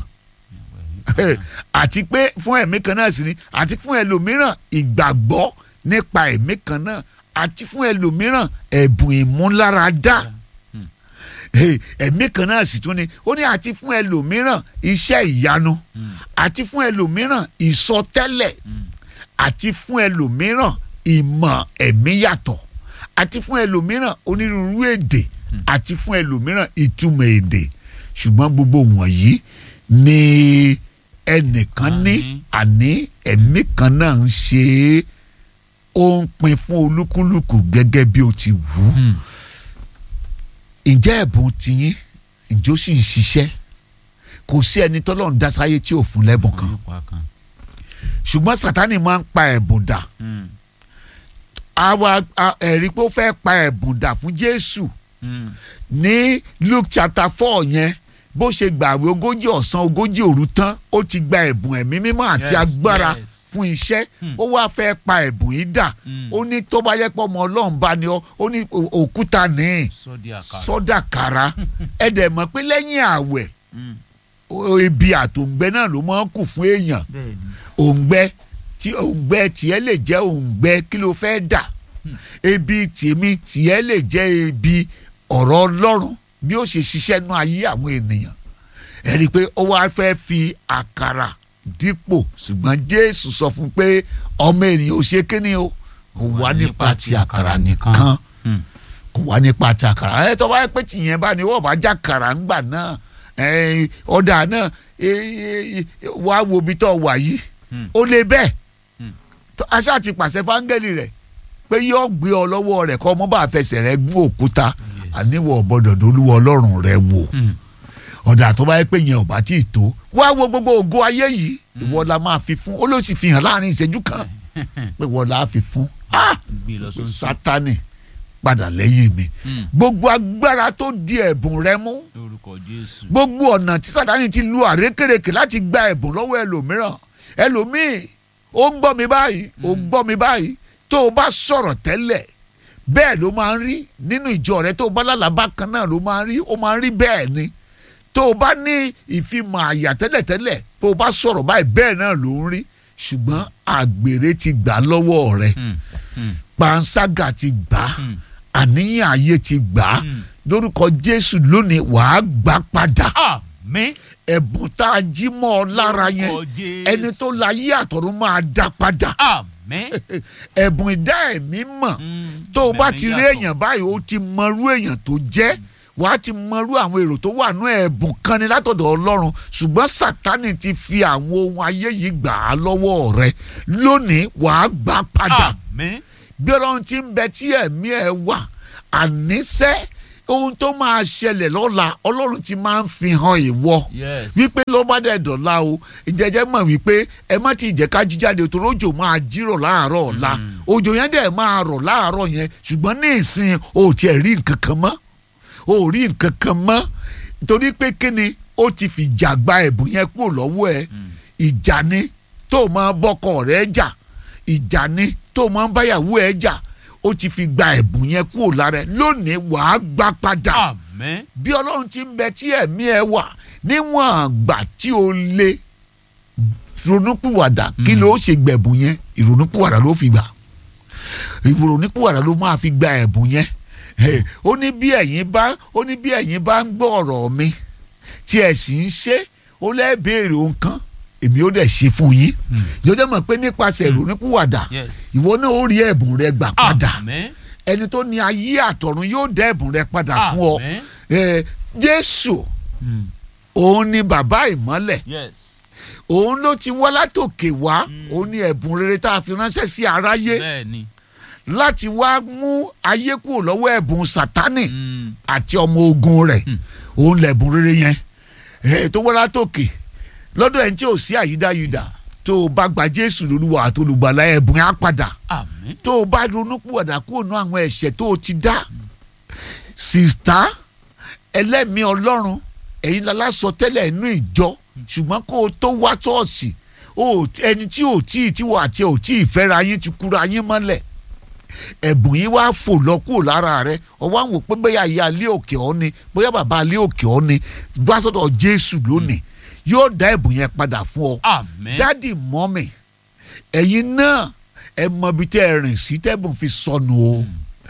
àti pé fún ẹ̀mí kan náà sì ni àti fún ẹlòmíràn ìgbàgbọ́ nípa ẹ̀mí kan náà àti fún ẹlòmíràn ẹ̀bùn ìmúláradá Mm. Eh, ẹ̀mí kan náà sì tún ni ó ní àti fún ẹlòmíràn iṣẹ́ ìyanu Mm. àti fún ẹlòmíràn ìsọtẹ́lẹ̀ Mm. àti fún ẹlòmíràn ìmọ̀ ẹ̀mí yàtọ̀ àti fún ẹlòmíràn onírúurú èdè àti fún ẹlòmíràn ìtumọ̀ èdè ṣùgbọ́n gbogbo wọ̀nyí ni ẹnìkan ní àní ẹ̀mí kan náà ń ṣe é ó ń pín fún olúkúlùkù gẹ́gẹ́ bí ó ti wù ú Mm. ǹjẹ́ ẹ̀bùn tiyín ǹjẹ́ ó sì ń ṣiṣẹ́ kò sí ẹni tọ́lọ́run dá sáyé tí ò fún lẹ́bùn kan Olùkọ́ kan. ṣùgbọ́n sátánì máa ń pa ẹ̀bùn dà Mm. àwa a- ẹ̀rí pé ó fẹ́ pa ẹ̀bùn dà fún Jésù Mm. ní Luke chapter four yẹn bó ṣe gbàwé ogójì ọ̀sán ogójì òru tán ó ti gba ẹ̀bùn ẹ̀mí mímọ́ àti Yes, agbára yes. fún iṣẹ́ Hmm. ó wá fẹ́ pa ẹ̀bùn yìí dà Mm. ó ní tó bá yẹ pé ọmọ Ọlọ́run bá ní ọ ó ní o- òkúta ní Sọ́dí àkàrà. sọ́dà kára ẹ dẹ̀ mọ̀ pé lẹ́yìn àwẹ̀ Mm. o- ebi àtòǹgbẹ náà ló máa ń kù fún èèyàn Bẹ́ẹ̀ni. òǹgbẹ tí òǹgbẹ tiẹ̀ lè jẹ́ òǹgbẹ kí ló fẹ́ dà Hmm. ebi tèmi tiẹ̀ lè jẹ́ ebi ọ̀rọ̀ Ọlọ́run bí ó ṣe ṣiṣẹ́ nú ayé àwọn ènìyàn ẹ rí i pé ó wá fẹ́ fi àkàrà dípò ṣùgbọ́n Jésù sọ fún un pé ọmọ ènìyàn ò ṣe kíni o kò wá nípa ti àkàrà nìkan Mm. kò wá nípa ti àkàrà ẹ tó bá yẹ pé tìyẹn bá ní wọ́n bá já kàrà ńgbà náà ẹ, ọ̀dà náà ẹ, ẹ, ẹ, wá wo ibi tó wà yìí Mm. ó lè bẹ́ẹ̀ Mm. tó- aṣá ti pàṣẹ fáńgẹ́lì rẹ̀ pé yóò gbé ọ lọ́wọ́ rẹ̀ kọ́ ọmọ bá fẹsẹ̀ rẹ̀ gún òkúta Yes. àníwọ̀ ọ̀bọ̀dọ̀ dolúwọ ọlọ́run rẹ̀ wò Mm. ọ̀dà tó bá yẹ pé yẹn ò bá tí ì tó wá wo gbogbo ògo ayé yìí ìwọ la máa fi fún ó ló sì fi hàn láàrin ìṣẹ́jú kan pé wọ́n la fi fún ah Gbé lọ sósì. sátani padà lẹ́yìn mi Mm. gbogbo agbára tó di ẹ̀bùn rẹ mú Lórúkọ Jésù. gbogbo ọ̀nà tí sátani ti lu àrékèrèkè láti gba ẹ̀bùn lọ́wọ́ ẹlòmíràn ẹlòmíì ó ń gbọ́ mi báyìí ó ń gbọ́ mi báyìí tó o bá sọ̀rọ̀ tẹ́lẹ̀ bẹ́ẹ̀ ló máa ń rí nínú ìjọ rẹ tó o bá lálàbá kan náà ló máa ń rí ó máa ń rí bẹ́ẹ̀ ni tó o bá ní ìfimọ̀ àyà tẹ́lẹ̀tẹ́lẹ̀ tó o bá sọ̀rọ̀ báyìí bẹ́ẹ̀ náà ló ń rí ṣùgbọ́n àgbèrè ti gbà lọ́wọ́ rẹ Mm. Mm. panṣágà ti gbà á Mm. àníyàn ayé ti gbà á Mm. lórúkọ Jésù lónìí wàá gbà padà Àmín. ẹ̀bùn tá a jí mọ́ ọ lára yẹn Lórúkọ Jésù. ẹni tó la yé àtọ̀run máa dá padà Àmín. ẹ̀bùn ìdá ẹ̀mí mọ̀ Mm. tó o bá ti rí Bẹ̀rẹ̀ èèyàn báyìí ó ti mọrú èèyàn tó jẹ́ wà á ti mọrú àwọn èrò tó wà nú ẹ̀bùn kan ni látọ̀dọ̀ Ọlọ́run ṣùgbọ́n Sátánì ti fi àwọn ohun ayé yìí gbà á lọ́wọ́ rẹ lónìí wà á gbà padà Àmín. bí Ọlọ́run ti ń bẹ tí ẹ̀mí ẹ̀ wà àníṣẹ́ ohun tó máa ṣẹlẹ̀ lọ́la ọlọ́run ti máa ń fi hàn ìwọ yes. wípé ló bá dẹ̀ dọ̀la o ìjẹ́jẹ́ mọ̀ wípé ẹ má ti jẹ́ ká jíjáde torí òjò máa jírọ̀ láàárọ̀ ọ̀la Mm. òjò yẹn dẹ̀ máa rọ̀ láàárọ̀ yẹn ṣùgbọ́n ní ìsìn o ò tiẹ̀ rí nǹkan kan mọ́ o ò rí nǹkan kan mọ́ torí pé kíni ó ti fìjà gba ẹ̀bùn yẹn kúrò lọ́wọ́ ẹ Mm. ìjà ni tó máa bọ́kọ rẹ̀ jà ìjà ni tó máa báyàwó ẹ jà ó ti fi gba ẹ̀bùn yẹn kúrò lára ẹ lónìí wàá gbà padà Amen. bí ọlọ́run ti ń bẹ tí ẹ̀mí ẹ wà níwọ̀n àgbà tí o lè ronúpìwàdà kí Mm. ló ṣe gbẹ̀bùn yẹn ìrònúpìwàdà ló fi gbà ìrònúpìwàdà ló máa fi gba ẹ̀bùn yẹn Eh, ó ní bí ẹ̀yin bá ó ní bí ẹ̀yin bá ń gbọ́ ọ̀rọ̀ mi tí ẹ sì ń ṣe ó lẹ́ béèrè ohun kan èmi ó dẹ̀ ṣe fún yín Mm. jọjọ́ mọ̀ pé nípasẹ̀ ìrònúpìwàdà yes. ìwọ náà ó rí ẹ̀bùn rẹ gbà padà Amen. ẹni tó ní ayé àtọ̀run yóò dá ẹ̀bùn rẹ padà fún ọ Amen. Eh, jésù Mm. òun ni bàbá ìmọ́lẹ̀ yes. òun ló ti wá látòkè wá Mm. òun ni ẹ̀bùn rere tá a fi ránṣẹ́ sí aráyé bẹ́ẹ̀ni. láti wá mú ayé kúrò lọ́wọ́ ẹ̀bùn sátánì Mm. àti ọmọ ogun rẹ̀ Mm. òun lẹ̀bùn rere yẹn Eh, tó wá látòkè lọ́dọ̀ ẹni tí ò sí àyídáyidà tó o bá gba jésù lólúwa àti olùgbàlà ẹ̀bùn yẹn á padà Amen. tó o bá ronú pìwàdà kúrò ní àwọn ẹ̀ṣẹ̀ tó o ti dá sista ẹlẹ́mìí ọlọ́run ẹ̀yin lala sọ tẹ́lẹ̀ inú ìjọ ṣùgbọ́n kó o tó wá ṣọ́ọ̀ṣì o ẹni tí ò tí ì tí wà tí ò tí ì fẹ́ra yín ti kúra yín mọ́lẹ̀ ẹ̀bùn yín wá fò lọ kúrò lára rẹ ọwọ́ àwọn pé bóyá ìyá alẹ́ òkè ọ́ ni bóyá bàbá alẹ́ òkè ọ́ ni gbá sọ́dọ̀ jésù lónìí yóò dá ẹ̀bùn yẹn padà fún ọ Amen. dádì mọ́mì ẹ̀yin náà ẹ mọ ibi tẹ́ ẹ rìn sí tẹ́bùn fi sọnù o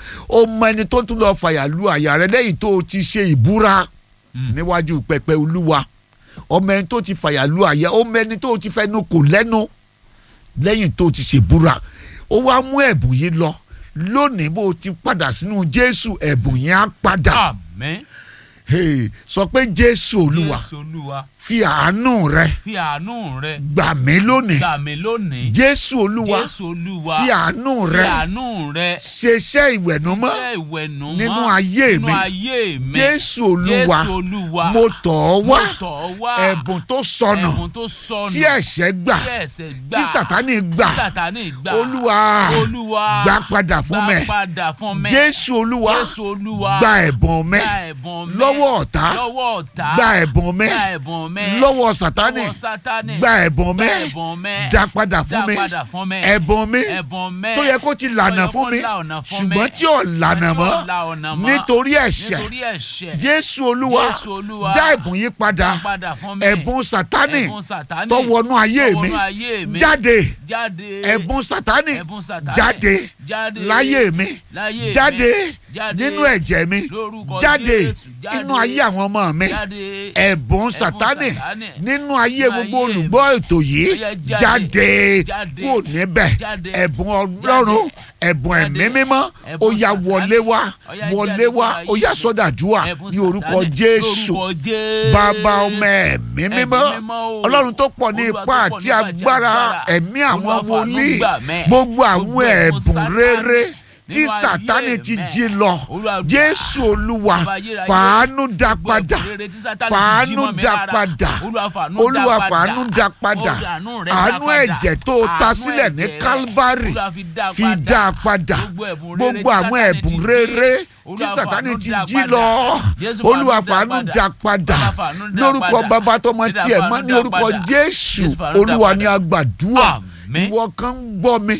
ó mọ ẹni tó tún lọ fàyà lu àyà rẹ lẹ́yìn tó o ti ṣe ìbúra Mm. níwájú pẹpẹ olúwa ọmọ ẹni tó ti fàyà lu àyà ó mọ ẹni tó ti fẹnu kò lẹ́nu lẹ́yìn tó ti ṣèbúra ó wá mú ẹ̀bùn yìí lọ lónìí bó o ti padà sínú jésù ẹ̀bùn yẹn á padà Amen. Hey, sọ pé jésù olúwa Jésù Olúwa. fi àánú rẹ Fi àánú rẹ gbà mí lónìí gbà mí lónìí. jésù olúwa Jésù Olúwa. fi àánú Fi rẹ àánú rẹ. ṣeṣẹ́ ìwẹ̀nùmọ́ ṣiṣẹ́ ìwẹ̀nùmọ́ nínú ayé nínú mi. ayé mi. jésù olúwa Jésù Olúwa. mo tọ̀ ọ́ wá Mo tọ̀ ọ́ wá. ẹ̀bùn tó sọnù Ẹ̀bùn tó sọnù. tí ẹ̀ṣẹ̀ gbà Tí ẹ̀ṣẹ̀ gbà. tí sàtánì gbà Tí Sàtánì gbà. olúwa Olúwa. gbà padà fún Gbà mi padà fún mi. jésù olúwa Jésù Olúwa. gba ẹ̀bùn mi Gba ẹ̀bùn mi. lọ́wọ́ ọ̀tá Lọ́wọ́ ọ̀tá. gba ẹ̀bùn mi Gba ẹ̀bùn mi. lọ́wọ́ sàtánì Lọ́wọ́ Sátánì. gba ẹ̀bùn mi Gba ẹ̀bùn mi. dá padà fún Dá mi padà fún mi. ẹ̀bùn mi Ẹ̀bùn mi. tó yẹ kó ti lànà Tó yẹ fún kó mi la ọ̀nà fún mi. ṣùgbọ́n tí ò lànà Tí ò mọ́ la ọ̀nà mọ́. nítorí ẹ̀ṣẹ̀ Nítorí ẹ̀ṣẹ̀. jésù olúwa Jésù Olúwa. dá ẹ̀bùn yìí padà Dá padà fún mi. ẹ̀bùn sátánì Ẹ̀bùn Sátánì. tó wọnú ayé Tó mi wọnú ayé mi. jáde Jáde. ẹ̀bùn sátánì Ẹ̀bùn Sátánì. jáde Jáde. láyé mi Láyé mi. jáde Jáde. nínú ẹ̀jẹ̀ mi Lórúkọ jáde Jésù. Jáde. nínú ayé àwọn ọmọ mi Jáde. ẹ̀bùn sátánì Sátánì. nínú ayé Nínú gbogbo ayé olùgbọ́ ètò yìí Ó yá, jáde. jáde Jáde. kúrò níbẹ̀ Jáde. ẹ̀bùn ọlọ́run ẹ̀bùn Jáde. ẹ̀mí mímọ́ ó Ẹ̀bùn yá Sátánì. wọlé wá Ó yá, wọlé jáde wá nínú ó yá ayé mi. sọ́dàdúrà Ẹ̀bùn ní orúkọ Sátánì. jésù Lórúkọ Jésù. bàbá ọmọ ẹ̀mí mímọ́ Ẹ̀mí mímọ́ o. ọlọ́run tó pọ̀ ní Olúwa ipá tó pọ̀ àti nípa àti agbára agbára. ẹ̀mí àwọn Olúwa fàánú wòlíì gbà mẹ́. gbogbo àwọn Gbogbo ẹ̀bùn ẹ̀bùn Sátánì rere tí nínú ayé sátánì ti mẹ́. jí lọ Olúwa gbà. jésù olúwa Bàbá ayérayé. fàánú dá Gbogbo padà ẹ̀bùn rere tí Sátánì ti jí fàánú mọ́ mi dá lára. padà Olúwa fàánú olúwa dá fàánú dá padà Ó àánú rẹ̀ dá àánú padà. ẹ̀jẹ̀ tó ta Àánú sílẹ̀ ní ẹ̀jẹ̀ rẹ̀. calvary Olúwa fi dá fi padà. dá padà Gbogbo ẹ̀bùn rere gbogbo tí àwọn Sátánì ẹ̀bùn ti jí. rere tí Olúwa sátánì fàánú ti dá jí padà. lọ Jésù olúwa fàánú fàánú dá dá padà Olúwa fàánú dá lórúkọ padà. bàbá tọmọ Olúwa tiẹ̀ mọ́ fàánú ní dá orúkọ padà. jésù Jésù fàánú dá olúwa padà. ni a gbàdúrà Àmín. ìwọ kan ń gbọ́ mi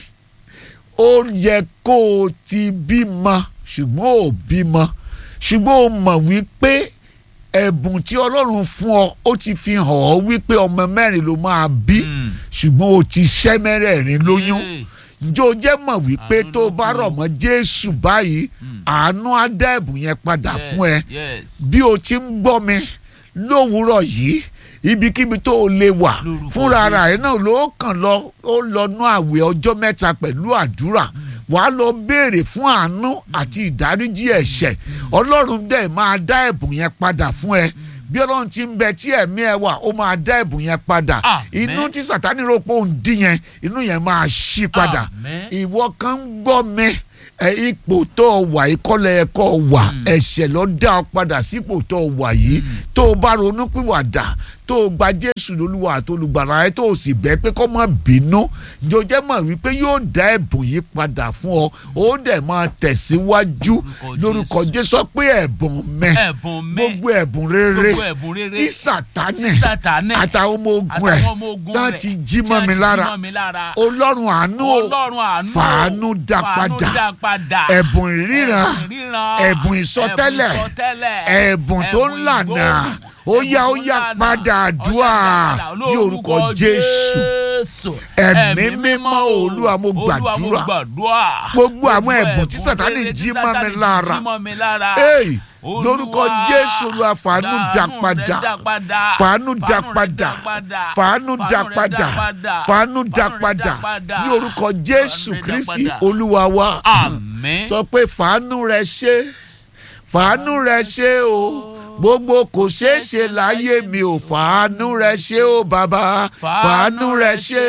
ó yẹ kó o ti bímọ ṣùgbọ́n ò bímọ ṣùgbọ́n o mọ̀ wípé ẹ̀bùn tí ọlọ́run fún ọ ó ti fi hàn ọ́ wípé ọmọ mẹ́rin ló máa bí Mm. ṣùgbọ́n o ti ṣẹ́ mẹ́rẹ̀ẹ̀rin lóyún Yay. ǹjẹ́ o jẹ́ mọ̀ wípé Àánú tó o ló bá kù. rọ̀ mọ́ jésù báyìí Mm. àánú á dá ẹ̀bùn yẹn padà Yes, fún ẹ yes. bí o ti ń gbọ́ mi lówùúrọ̀ yìí ibikíbi tó o lè wà Lórúkọ fúnra ara Jésù. ẹ̀ náà ló kàn lọ ó lọ nú àwẹ̀ ọjọ́ mẹ́ta pẹ̀lú àdúrà wàá lọ béèrè fún àánú àti ìdáríjì ẹ̀ṣẹ̀ ọlọ́run dẹ̀ máa dá ẹ̀bùn yẹn padà fún ẹ bí ọlọ́run ti ń bẹ tí ẹ̀mí ẹ wà ó máa dá ẹ̀bùn yẹn padà Àmín. inú tí sàtánì rò pé òun dín yẹn inú yẹn máa ṣí padà Àmín. ìwọ kan ń gbọ́ mi ẹ ipò tó o wà yìí kọ́lẹ̀ ẹ̀kọ́ wà Mm. ẹ̀ṣẹ̀ ló dá ọ padà sípò tó o wà yìí Mm. tó o bá ronú pìwàdà tó o gba jésù lólúwa àti olùgbàlà rẹ tó o sì bẹ́ pé kó má bínú ǹjẹ́ o jẹ́ mọ̀ wípé yóò dá ẹ̀bùn yìí padà fún ọ ó dẹ̀ máa tẹ̀síwájú Lórúkọ lórúkọ Jésù. jésù sọ pé ẹ̀bùn mẹ́ ẹ̀bùn mẹ́ gbogbo ẹ̀bùn rere gbogbo ẹ̀bùn rere tí sàtánì tí Sátánì àtàwọn ọmọ ogun ẹ̀ àtàwọn ọmọ ogun tán rẹ̀ ti jí tí mọ́ wọ́n mi ti lára jí mọ́ mi lára ọlọ́run àánú o ọlọ́run àánú o, fàánú dá fàánú padà. dá padà ẹ̀bùn ìríran ẹ̀bùn ìríran ẹ̀bùn ìsọtẹ́lẹ̀, ẹ̀bùn ìsọtẹ́lẹ̀, ẹ̀bùn tó ń ẹ̀bùn lànà ìgbóhùn, ó yá ó ẹ̀bùn yá tó ń padà lànà, àdúrà ó yá padà ní orúkọ Jésù Jésù. Ẹ̀mí mímọ́ Olúwa mo gbàdúrà. Olúwa mo gbàdúrà Gbogbo àwọn ẹ̀bùn tí ẹ̀bùn Sátánì rere jí tí mọ́ mi Sátánì lára. jí mọ́ mi lára. Hey, Olúwa, lórúkọ Jésù Olúwa fàánú dá rẹ̀ padà dá padà. fàánú dá rẹ̀ padà padà. fàánú dá rẹ̀ padà padà. fàánú dá rẹ̀ padà padà. ní orúkọ Jésù Fàánú rẹ̀ dá Kristi padà. Olúwa wa Àmín. sọ pé fàánú rẹ ṣe fàánú rẹ ṣe o gbogbo kò ṣeé ṣe láyé mi ò fàánú rẹ ṣe o bàbá fàánú rẹ ṣe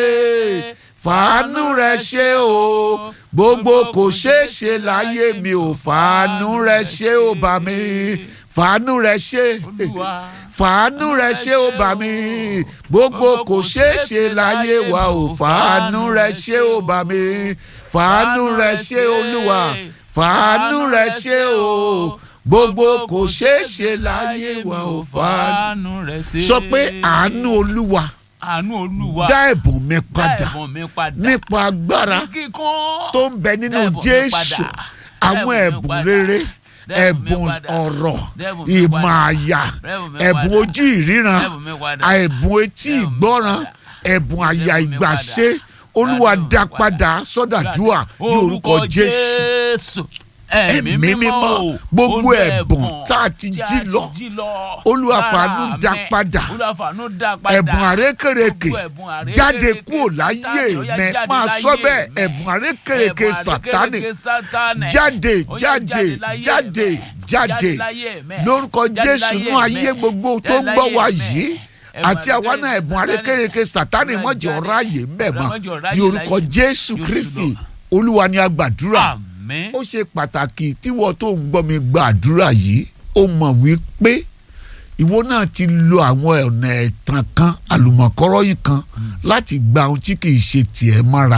fàánú rẹ ṣe o gbogbo kò ṣeé ṣe láyé mi ò fàánú rẹ ṣe o bà mí fàánú rẹ ṣe Olúwa. fàánú rẹ ṣe o bà mí gbogbo kò ṣeé ṣe láyé wa ò fàánú rẹ ṣe o bà mí fàánú rẹ ṣe olúwa fàánú rẹ ṣe o gbogbo kò ṣeé ṣe láyé wa ò fàánú. Fàánú rẹ̀ ṣe. sọ pé àánú olúwa àánú olúwa dá ẹ̀bùn mi dá padà ẹ̀bùn mi padà. nípa agbára Ní kíkún. tó ń bẹ nínú Dá ẹ̀bùn mi jésù padà. àwọn Dá ẹ̀bùn mi ẹ̀bùn padà. rere Dá ẹ̀bùn mi ẹ̀bùn padà. ọ̀rọ̀ Dá ẹ̀bùn mi ìmọ̀ padà. àyà Dá ẹ̀bùn mi ẹ̀bùn padà. ojú ìríran Dá ẹ̀bùn mi padà. ẹ̀bùn etí Dá ẹ̀bùn mi ìgbọ́ràn padà. ẹ̀bùn àyà Dá ẹ̀bùn mi ìgbàṣe padà. olúwa Dá ẹ̀bùn mi dá padà. padà sọ́dàdúà ní orúkọ jésù jésù ẹ̀mí Ẹ̀mí mímọ́, mímọ́ o, gbogbo gbogbo ẹ̀bùn tá a ti jí lọ, Olúwa lára fàánú dá mi. padà. Olúwa fàánú dá padà ẹ̀bùn àrékèrèkè Gbogbo ẹ̀bùn àrékèrèké jáde kúrò láyé Sátánì, ó yá mẹ jáde máa láyé sọ bẹ́ẹ̀ mi. ẹ̀bùn àrékèrèké Ẹ̀bùn sàtánì àrékèrèké Sátánì. jáde Ó yá jáde láyé jáde mi. jáde láyé mi. lórúkọ Jáde jésù láyé nú ayé mi. gbogbo tó Jáde ń gbọ́ láyé wa mi. yìí Ẹ̀bùn àti àwa náà àrékèrèké ẹ̀bùn Sátánì. àrékèrèké sàtánì Ó yá mọ̀jọ̀ jáde. ráàyè ń bẹ̀ mọ́ Mọ̀jọ̀ ráyè ní orúkọ láyé. jésù Jésù kristi lọ. olúwa ni a gbàdúrà àmín ó ṣe pàtàkì tíwọ tó ń gbọ́ mi gbàdúrà yìí ó mọ̀ wípé ìwọ náà ti lo àwọn ọ̀nà ẹ̀tàn kan àlùmọ̀kọ́rọ́ yìí kan láti gba ohun tí kì í ṣe tiẹ̀ mọ́ra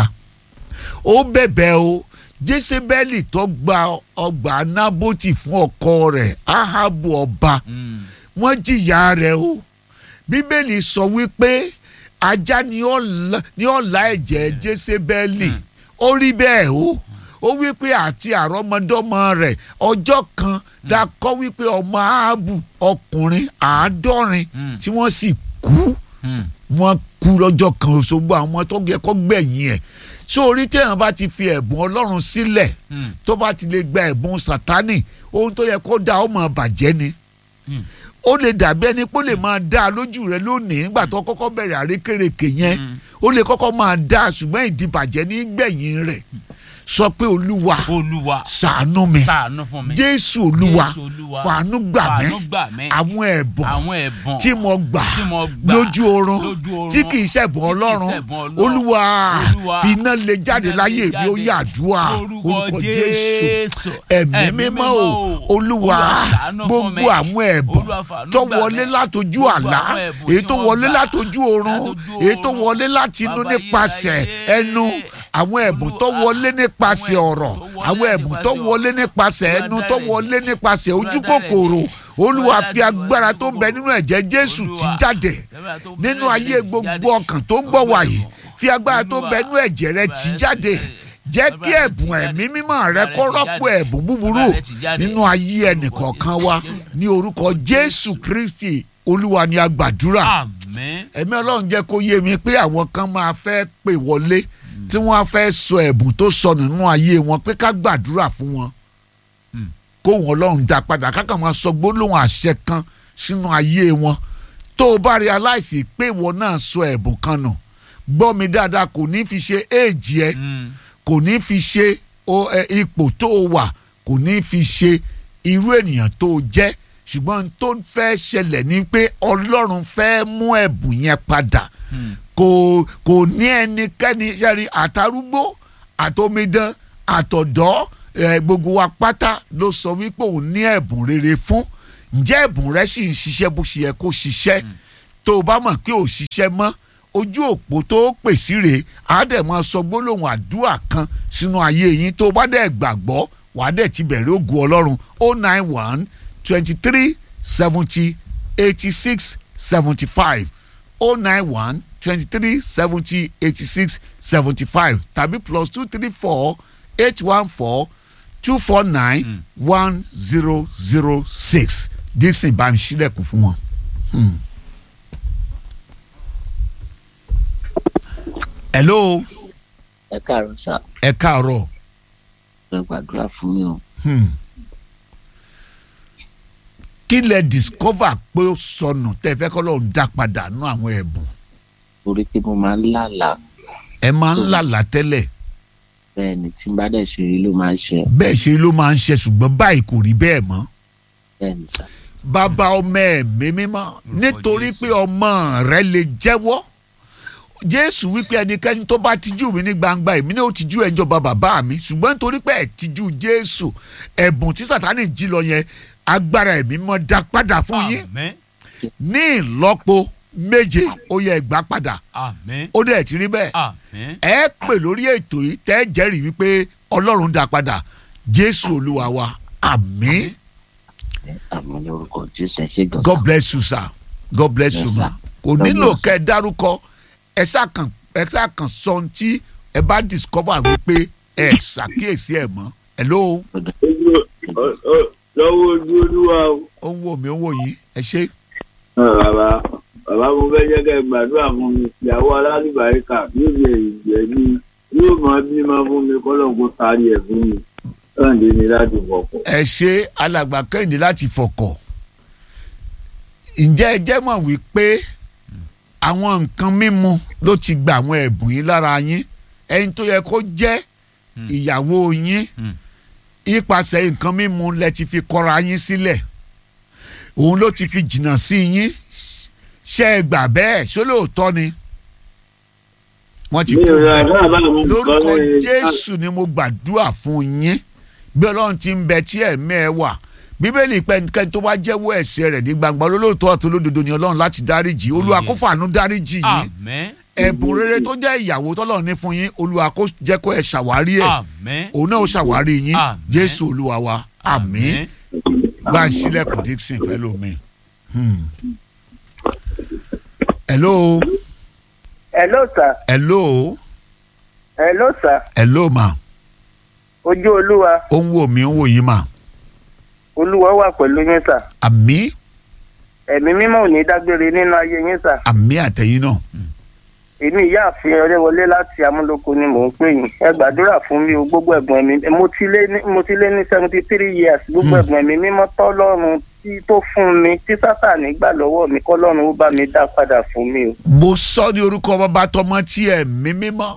ó bẹ̀bẹ̀ o jésébẹ́lì tó gba ọgbà nábótì fún ọkọ rẹ̀ áhábù ọba Mm. wọ́n jìyà rẹ̀ o bíbélì sọ wípé ajá ni ó la- ni ó la ẹ̀jẹ̀ jésébẹ́lì ó rí bẹ́ẹ̀ o ó wípé àti àrọ́mọdọ́mọ rẹ̀ ọjọ́ kan dakọ́ wípé ọmọ áhábù ọkùnrin àádọ́rin Mm. tí wọ́n sì kú Mm. wọ́n kú lọ́jọ́ kan òṣogbo àwọn tó yẹ kó gbẹ̀yìn ẹ̀ sórí téèyàn bá ti fi ẹ̀bùn ọlọ́run sílẹ̀ Mm. tó bá ti lè gba ẹ̀bùn sátánì ohun tó yẹ kó dá ó máa bàjẹ́ ni Mm. ó lè dàbí ẹni pé ó lè máa dá a lójú rẹ lónìí nígbà tó kọ́kọ́ bẹ̀rẹ̀ àrékèrèkè yẹn Mm. ó lè kọ́kọ́ máa dá a ṣùgbọ́n ìdìbàjẹ́ ní gbẹ̀yìn rẹ̀ sọ pé olúwa olúwa ṣàánú mi ṣàánú fún mi jésù olúwa Jésù Olúwa, fàánú gbà mí fàánú gbà mí àwọn ẹ̀bùn àwọn ẹ̀bùn tí mo gbà tí mo gbà lójú oorun lójú oorun, tí kì í ṣẹ̀bùn tí kì í ọlọ́run ṣẹ̀bùn Ọlọ́run. olúwa Olúwa, fi iná lè jáde iná lè láyé mi ó jáde. yàdúrà orúkọ jésù ẹ̀mí mímọ́ o olúwa ṣàánú fún mi. gbogbo àwọn ẹ̀bùn Olúwa fàánú tó gbà wọlé mí. látojú Gbogbo àlá àwọn ẹ̀bùn èyí tí tó wọ́n wọlé gbà látojú oorun látojú èyí tó oorun. wọlé láti inú Bàbá nípasẹ̀ ayérayé. ẹnu àwọn ẹ̀bùn tó Olúwa, wọlé nípasẹ̀ àwọn ọ̀rọ̀ ẹ̀bùn tó wọlé àwọn ẹ̀bùn tó nípasẹ̀ wọlé nípasẹ̀ Olúwa ẹnu dára tó ẹ̀jẹ̀. wọlé nípasẹ̀ Olúwa ojú dára kòkòrò ẹ̀jẹ̀. olúwa Olúwa fi dára agbára ẹ̀jẹ̀. tó ń bẹ nínú ẹ̀jẹ̀ jésù Olúwa, ti jáde agbára tó ń bẹ nínú nínú ayé ẹ̀jẹ̀ ti gbogbo jáde. ọkàn tó ń gbọ́ Gbogbo wàyí ẹ̀bùn. fi agbára tó ń Olúwa, bẹ nínú ẹ̀jẹ̀ rẹ tì agbára jáde ti jáde. jẹ́ kí Agbára ti ẹ̀bùn jáde. ẹ̀mí mímọ́ rẹ Agbára kó ti rọ́pò jáde. ẹ̀bùn búburú Agbára ti jáde. nínú ayé ẹnìkọ̀ọ̀kan wa ní orúkọ jésù kristi olúwa ni a gbàdúrà àmín ẹ̀mí ọlọ́run jẹ́ kó yé mi pé àwọn kan máa fẹ́ pè wọlé tí wọ́n á fẹ́ sọ ẹ̀bùn tó sọnù nínú ayé wọn pé ká gbàdúrà fún wọn Mm. kóhun ọlọ́run dá padà kákan máa sọ gbólóhùn àṣẹ kan sínú ayé wọn tó o bá realize pé ìwọ náà sọ ẹ̀bùn kan nù gbọ́ mi dáadáa kò ní fi ṣe éèjì ẹ Mm. kò ní fi ṣe o- ẹ, ipò tó o wà kò ní fi ṣe irú ènìyàn tó o jẹ́ ṣùgbọ́n n tó fẹ́ ṣẹlẹ̀ ni pé ọlọ́run fẹ́ mú ẹ̀bùn yẹn padà Mm. kò kò ní ẹnikẹ́ni sẹ́rí àtàrúgbó àtòmídán àtọ̀dọ́ ẹ, gbogbo wa pátá ló sọ wípé òun ní ẹ̀bùn rere fún ǹjẹ́ ẹ̀bùn rẹ sì ń ṣiṣẹ́ bó ṣe yẹ kó ṣiṣẹ́ tó o bá mọ̀ pé ò ṣiṣẹ́ mọ́ ojú òpó tó pè sí rèé á dẹ̀ máa sọ gbólóhùn àdúrà kan sínú ayé yín tó o bá dẹ̀ gbàgbọ́ wàá dẹ̀ ti bẹ̀rẹ̀ ògùn ọlọ́run o nine one twenty three seventy eighty six seventy five o nine one twenty three seventy eighty six seventy five tàbí plus two three four eight one four two four nine one zero zero six dixon bá mi sílẹ̀kùn fún wọn. Hmm. hello ẹ káàárọ̀ sá ẹ káàárọ̀ ẹ gbàdúrà fún mi o hmm. kí lẹ discover pé ó sọnù tẹ fẹ́ kọ́ lóun dá padà nú àwọn ẹ̀bùn torí pé mo máa ń lálàá ẹ máa ń lálàá tẹ́lẹ̀ bẹ́ẹ̀ ni tí n bá dẹ̀ ṣe rí ló máa ń ṣe bẹ́ẹ̀ ṣe ló máa ń ṣe ṣùgbọ́n báyìí kò rí bẹ́ẹ̀ mọ́ bẹ́ẹ̀ ni sá bàbá ọmọ ẹ̀mí mímọ́ nítorí Jésù. pé ọmọ rẹ lè jẹ́wọ́ jésù wípé ẹnikẹ́ni tó bá tijú mi ní gbangba èmi náà ó tijú ẹ̀ ń jọba bàbá mi ṣùgbọ́n nítorí pé ẹ̀ tijú jésù ẹ̀bùn tí sàtánì jí lọ yẹn agbára ẹ̀mí mọ́ dá padà fún yín Àmín. ní ìlọ́po méje ó yẹ ẹgbàá padà Àmín. ó dẹ̀ ti rí bẹ́ẹ̀ Àmín. ẹ pè lórí ètò yìí tẹ́ ẹ jẹ́rìí wípé ọlọ́run dá padà jésù olúwa wa àmín àmì lórúkọ jésù ẹ ṣe gan god sá bless you sir god bless Yes, you sir. ma kò God nílò bless. kẹ́ ẹ dárúkọ ẹ ṣàkàn ẹ ṣàkàn sọ ohun tí ẹ bá discover wípé ẹ ṣàkíyèsí ẹ mọ́ hello lọ́wọ́ ojú olúwa o. ó ń wò mí ó ń wò yín ẹ ṣe bàbá bàbá mo fẹ́ jẹ́ kẹ́ ẹ gbàdúrà fún mi ìyàwó alálùbáríkà yóò lè jẹ́ mi yóò máa bímọ fún mi kọ́lọ́ kó taari ẹ̀ fún mi lọ́ǹdé ni láti fọkọ̀. ẹ ṣe alàgbà kẹ́hìndé láti fọkọ̀ ǹjẹ́ ẹ jẹ́ mọ̀ wípé àwọn nǹkan mímu ló ti gba àwọn ẹ̀bùn yín lára yín ẹni tó yẹ kó jẹ́ Hmm. ìyàwó yín Hmm. ipasẹ̀ nǹkan mímu lẹ ti fi kọ́ra yín sílẹ̀ òun ló ti fi jìnnà sí yín ṣé ẹ gbà bẹ́ẹ̀ ṣó lóòótọ́ ni wọ́n ti mi kú ò rà bẹ́ẹ̀ bá àbá mi lórúkọ kọ́ ní- jésù ni mo gbàdúrà fún yín bí ọlọ́run ti ń bẹ tí ẹ̀mí ẹ wà bíbélì pẹ́nikẹ́ni tó bá jẹ́wọ́ ẹ̀ṣẹ̀ rẹ̀ ní gbangba olólùtọ́ àti olódodo ni ọlọ́run láti dáríjì olúwa kó yes. fàánú dáríjì yín Àmín. ẹ̀bùn rere tó jẹ́ ìyàwó tọ́lọ́run ní fún yín olúwa kó jẹ́ kó ẹ ṣàwárí ẹ̀ Àmín. òun náà ó ṣàwárí yín Àmín. jésù olúwa wa àmín bá ń sílẹ̀kùn dixon fẹ́ lómi. Hmm. hello hello sir hello hello sir hello ma ojú olúwa ó ń wò mí ó ń wò yín ma olúwa wà pẹ̀lú yín sir àmín ẹ̀mí mímọ́ ò ní dágbére nínú ayé yín sir àmín àtẹ̀yìn náà. èmi ìyáàfin ọrẹ́wọlé láti amúlòkó ni mò ń pè yín ẹ gbàdúrà fún mi o gbogbo ẹ̀gbọ́n mi mo ti lé ní mo ti lé ní seventy three years gbogbo Hmm. ẹ̀gbọ́n mi mímọ́ tọ́lọ́run tí tó fún mi tí sátani gbà lọ́wọ́ mi kọ́lọ́run ó bá mi dá padà fún mi o. mo sọ ní orúkọ bàbá tọmọ tí ẹ̀mí mímọ́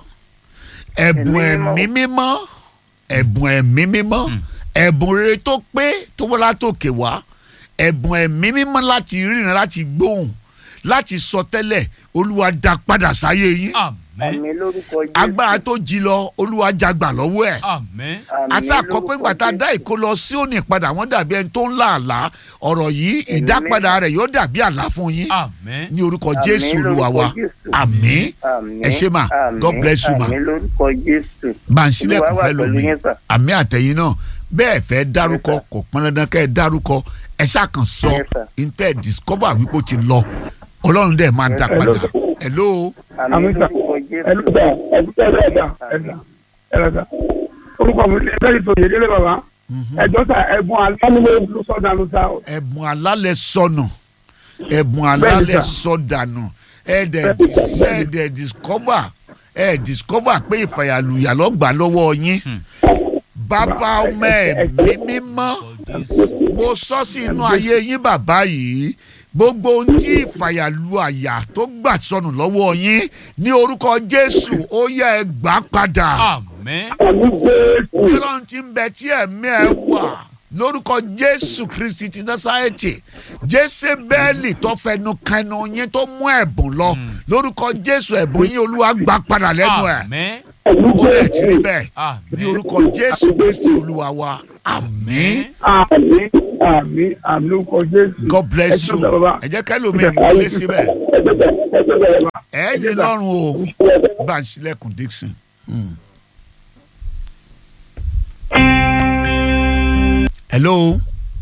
ẹ̀bùn Ẹ̀mí ẹ̀mí mímọ́ ẹ̀bùn ẹ̀mí mímọ́ Mm. ẹ̀bùn rere tó pé tó wọ́n látòkè wá ẹ̀bùn ẹ̀mí mímọ́ láti ríran láti gbóhùn láti sọ tẹ́lẹ̀ olúwa dá padà sáyé yín Àmín. àmì lórúkọ jésù agbára tó jí lọ olúwa jagbà lọ́wọ́ ẹ̀ Àmín. Àmín àti àkọ́pẹ́ lórúkọ ìgbà tá a Jésù. dá ìkó lọ sí òní padà wọ́n dàbí ẹni tó ń là àlá ọ̀rọ̀ yìí ìdápadà rẹ̀ yóò dàbí àlá fún yín Àmín. ní orúkọ Àmín jésù olúwa lórúkọ wa Jésù. àmín Àmín, ẹ ṣé mà. àmín, God bless you, mà. àmín lórúkọ jésù bàǹsílẹ̀kùn Olúwa wà fẹ́ pẹ̀lú lómi yín, sir. àmì àtẹ̀yìn náà bẹ́ẹ̀ fẹ́ dárúkọ Yes, sir. kò pọn dandan kẹ́ ẹ dárúkọ ẹ ṣàkàn sọ Yes, sir. intẹ́ discover wípé ó ti lọ ọlọ́run dẹ̀ máa dá Yes, padà sir. hello àmì Àmín, sir. lórúkọ jésù ẹlẹ́dà ẹlẹ́dà ẹlẹ́dà ẹlẹ́dà orúkọ mi ní ẹgbẹ́ ìtòyè délé bàbá Mhm. ẹjọ́ ta ẹ̀bùn alálẹ́ ló sọ̀dà ló ta o. ẹ̀bùn alálẹ̀ sọnù ẹ̀bùn Bẹ́ẹ̀ni, alálẹ̀ sir. sọdànù ẹ̀ẹ́dẹ̀ Bẹ́ẹ̀ni, sir. ẹ̀ẹ́dẹ̀ discover ẹ̀ discover pé ìfàyàlùyà lọ́gbà lọ́wọ́ yín Hmm. bàbá ọmọ ẹ̀mí mímọ́ Jésù. mo sọ sí inú ayé yín bàbá yìí gbogbo ohun tí ìfàyàlù àyà tó gbà sọnù lọ́wọ́ yín ní orúkọ jésù ó yẹ ẹ gbà padà Àmín. àmì jésù ọlọ́run ti ń bẹ tí ẹ̀mí ẹ wà lórúkọ jésù kristi ti násàrẹ́tì jésébẹ́ẹ̀lì tó fẹnu kẹnu yín tó mú ẹ̀bùn lọ lórúkọ jésù ẹ̀bùn yín olúwa gbà padà lẹ́nu ẹ̀ Àmín. ó lè ti rí bẹ́ẹ̀ ní Àmín. orúkọ jésù kristi olúwa wa àmín àmì àmì àmì lórúkọ jésù. god bless Ẹ you ṣé bàbá. ẹ jẹ́ kẹ́lòmíì wọlé síbẹ̀ ẹ jẹ́ bẹ́ẹ̀ ẹ jẹ́ bẹ́ẹ̀ bá. ẹ ní lọ́rùn o bá ń ṣílẹ̀kùn dixon. Hmm. hello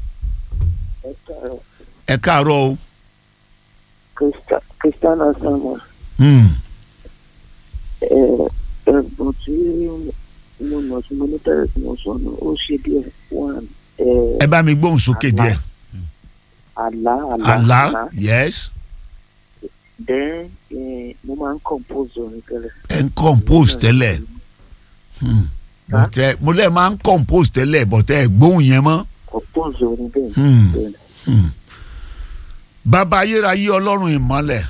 ẹ káàárọ̀ o. kristiana samuel Hmm. ẹ̀bùn tí mo mọ̀ tí mo ní tẹ́lẹ̀ tí mo sọ nù ó ṣe díẹ̀ one ẹ bá mi gbóhùn sókè díẹ̀ àlá àlá àlá yes then eh, mo máa ń compose orin tẹ́lẹ̀. ẹ ń compose tẹ́lẹ̀ Hmm. bọ̀tẹ́ mo lẹ́ẹ̀ máa ń compose tẹ́lẹ̀ bọ̀tẹ́ ẹ gbóhùn yẹn mọ́. compose orin bẹ́ẹ̀ Hmm. bẹ́ẹ̀ Hmm. bàbá ayérayé ọlọ́run ìmọ́lẹ̀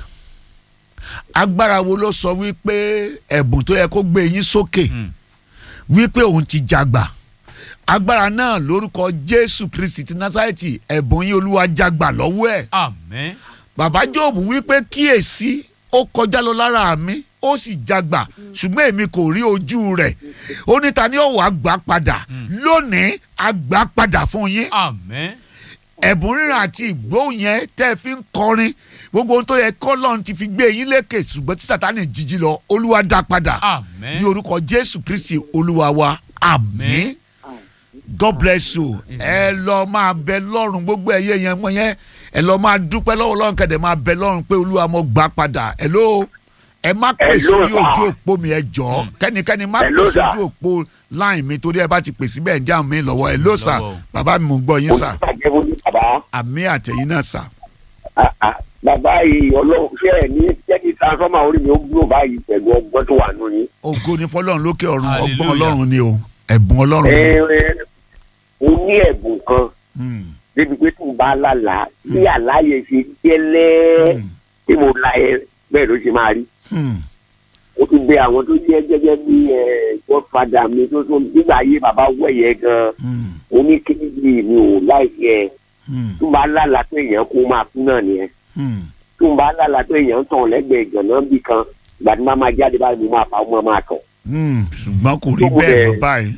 agbára wo ló sọ wípé ẹ̀bùn tó yẹ kó gbé yín sókè Hmm. wípé òun ti jàgbà agbára náà lórúkọ jésù kristi ti násàrẹ́tì ẹ̀bùn yín olúwa jàgbà lọ́wọ́ ẹ̀ Àmín. bàbá jóòbù wípé kíyèsí ó kọjá lọ lára mi ó sì jàgbà ṣùgbọ́n èmi kò rí ojú rẹ̀ ó ní ta ni ó wàá gbà padà lónìí a gbà padà fún yín Àmín. ẹ̀bùn ríran àti ìgbóhùn yẹn tẹ́ ẹ fi ń kọrin gbogbo ohun tó yẹ kọ́lọ́n ti fi gbé yín lékè ṣùgbọ́n tí sátani jíjí lọ olúwa dá padà Àmín. ní orúkọ jésù kristi olúwa wa àmín god bless you ẹ lọ máa bẹ lọ́rùn gbogbo ẹ̀yẹ yẹn mọ́ yẹn ẹ lọ máa dúpẹ́ lọ́wọ́ lọ́rùn kẹ̀dẹ̀ máa bẹ lọ́rùn pé olúwa mo gbà padà hello ẹ má pè Hello, sórí sir. ojú òpó mi ẹ jọ̀ọ́ kẹ́nikẹ́ni má pè Hello, sir. sójú òpó láì mi torí ẹ bá ti pè síbẹ̀ ń já mi lọ́wọ́ hello sir Lọ́wọ́ o. bàbá mi mò ń gbọ́ yín sir onígbàjẹ́ wo ni bàbá àmì àtẹ̀yìn náà sir. Ah, ah, bàbá yìí ọlọ́run ṣé ẹ̀ ní jẹ́ kí transformer orí mi ó gbúrò báyìí pẹ̀lú ọgbọ́n tó wà nù yín. ògo ni fọlọ́run lókè ọ̀run ọgbọ́n Hallelujah. ọlọ́run ni o ẹ̀bùn ọlọ́run ẹ ni. ẹ mo ní ẹ̀bùn kan Hmm, débi pé tí n bá lálàá bí àlàyé ṣe gẹ́lẹ́ hmm, tí mo la ẹ bẹ́ẹ̀ ló ṣe máa rí. hmm, ó ti gbé àwọn tó jẹ́ gẹ́gẹ́ bí godfather mi tó tó nígbà ayé bàbá wẹ̀yẹ gan hmm, oníkéjì mi ò láìsí ẹ hmm, tó bá lálàá pé èèyàn kó máa kú náà nìyẹn. hmm. tó ń bá lálàá pé èèyàn ń tàn lẹ́gbẹ̀ẹ́ ìgànnà bí kan ìgbà tí máa máa jáde báyìí mo máa fa ọmọ máa tàn. Hmm, ṣùgbọ́n kò rí Tó mo bẹ́ẹ̀ dẹ̀- lọ báyìí.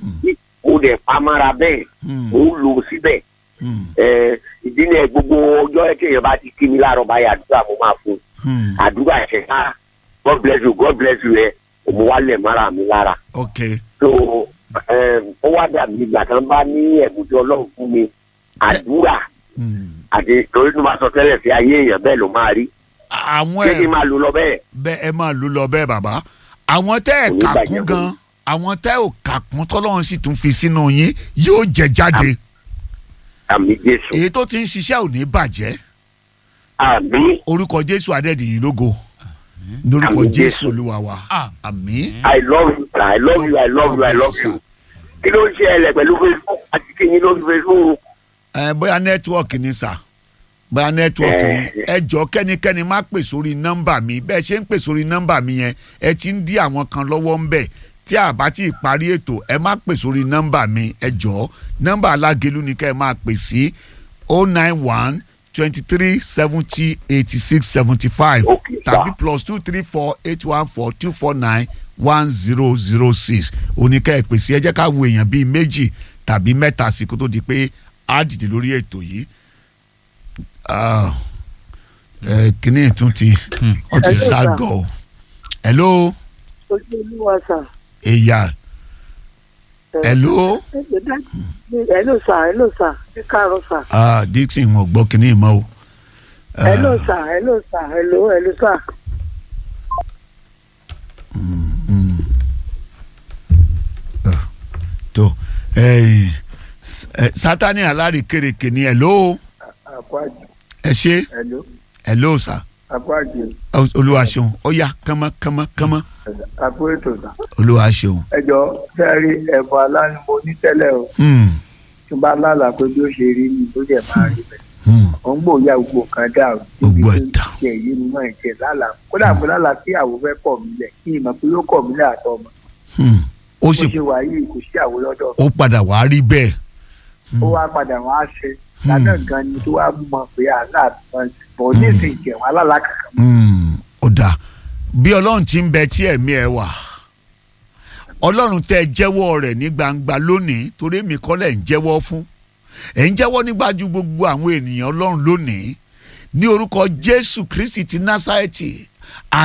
ó dẹ̀ pamara bẹ́ẹ̀ Hmm, ó ń lò síbẹ̀. hmm, Ẹ, ìdí ni ẹ gbogbo ọjọ́ tí èèyàn bá ti kí mi láàárọ̀ báyìí àdúrà mo máa fún un. hmm. àdúrà ẹ̀ṣẹ̀ ká God bless you God bless you ẹ mo wá lẹ̀ mọ́ra mi lára. ok so ẹ, ó wá dàbí ìgbà kan bá ní ẹ̀bùn tí ọlọ́run fún mi àdúrà Hmm. àti torí tó máa sọ tẹ́lẹ̀ sí ayé èèyàn bẹ́ẹ̀ ló máa rí. àwọn ṣé kí ẹ̀ n máa lò lọ bẹ́ẹ̀. bẹ́ẹ̀ ẹ máa lò lọ bẹ́ẹ̀ bàbá àwọn tẹ́ ẹ̀ Kò ní kà bàjẹ́ kún fún gan mi. àwọn tẹ́ ò kà kún tọ́lọ́run sì tún fi sínú yín yóò jẹ jáde àmì jésù èyí tó ti ń ṣiṣẹ́ ò ní bàjẹ́ àmì orúkọ jésù adẹ́dìyí lógo lórúkọ Àmín, jésù Jésù. olúwa wa àmín. I love you I love you I love you I love you. kí ló ń ṣe ẹlẹ pẹ̀lú facebook àti kíni lórí facebook. ẹ bóyá nẹ́tíwọ̀kì ni sà bóyá nẹ́tíwọ̀kì ni Eh. ẹ jọ kẹ́nikẹ́ni má pè sórí nọ́mbà mi bẹ́ẹ̀ ṣe ń pè sórí nọ́mbà mi yẹn ẹ ti ń dí àwọn kan lọ́wọ́ ń bẹ̀ tí a bá ti parí ètò ẹ má pè sórí nọ́mbà mi ẹ jọ nọ́mbà alágelu ni kẹ́ ẹ máa pè sí o nine one twenty three seventy eighty six seventy five Okay, sir. tàbí plus two three four eight one four two four nine one zero zero six oníkẹ́ ẹ pèsè ẹ jẹ́ ká wo èèyàn bíi méjì tàbí mẹ́ta sí kó tó di pé á dìde lórí ètò yìí Ah, ẹ, kíní tún ti ọ ti Hello, sir. ságọ o hello ojú olúwa sà. èyà hello hello sà hello sà ẹ káàárọ̀ sà. ah, dixon wọn gbọ́ kíní mọ́ o. Ah, hello sà hello sà hello hello sà. mm. Ah, tó eh, s- eh, sátani alárìkèrèkè ni hello àpáàjì ẹ ṣe hello hello sà àpáàjì olúwa ṣeun ó yá kánmọ́ kánmọ́ kánmọ́ àpò ètò sà. olúwa ṣeun. ẹjọ sẹẹri ẹbùn aláni mo ní tẹ́lẹ̀ o Hmm, tí n bá lálàá pé bí ó ṣe rí ni tó dẹ̀ máa rí bẹ́ẹ̀. hmm, ò ń gbòòyà gbogbo kan dà o. Gbogbo ẹ̀ dà. kí ẹ̀ yé mi náà jẹ́ lálàá kódà mo lálàá kí àwo fẹ́ kọ̀ mí lẹ̀ kí ìmọ̀ pé yóò kọ̀ mí lẹ̀ àtọ́ ọmọ. hmm. ó bó sì ṣe wà yìí kò sí àwo lọ́dọ̀ ó padà wá rí bẹ́ẹ̀. Hmm. ó wá padà wá ṣe lánàá gan ni tó wá mọ̀ pé aláàbọ̀ bọ̀ ní ìsìn ìjẹun alálàá kankan Hmm, ó dáa bí ọlọ́run ti ń bẹ tí ẹ̀mí ẹ wà ọlọ́run tẹ́ ẹ jẹ́wọ́ rẹ̀ ní gbangba lónìí torí èmi kọ́ lẹ̀ ń jẹ́wọ́ fún ẹ̀ ń jẹ́wọ́ nígbàjú gbogbo àwọn ènìyàn ọlọ́run lónìí ní orúkọ jésù kristi ti násárẹ́tì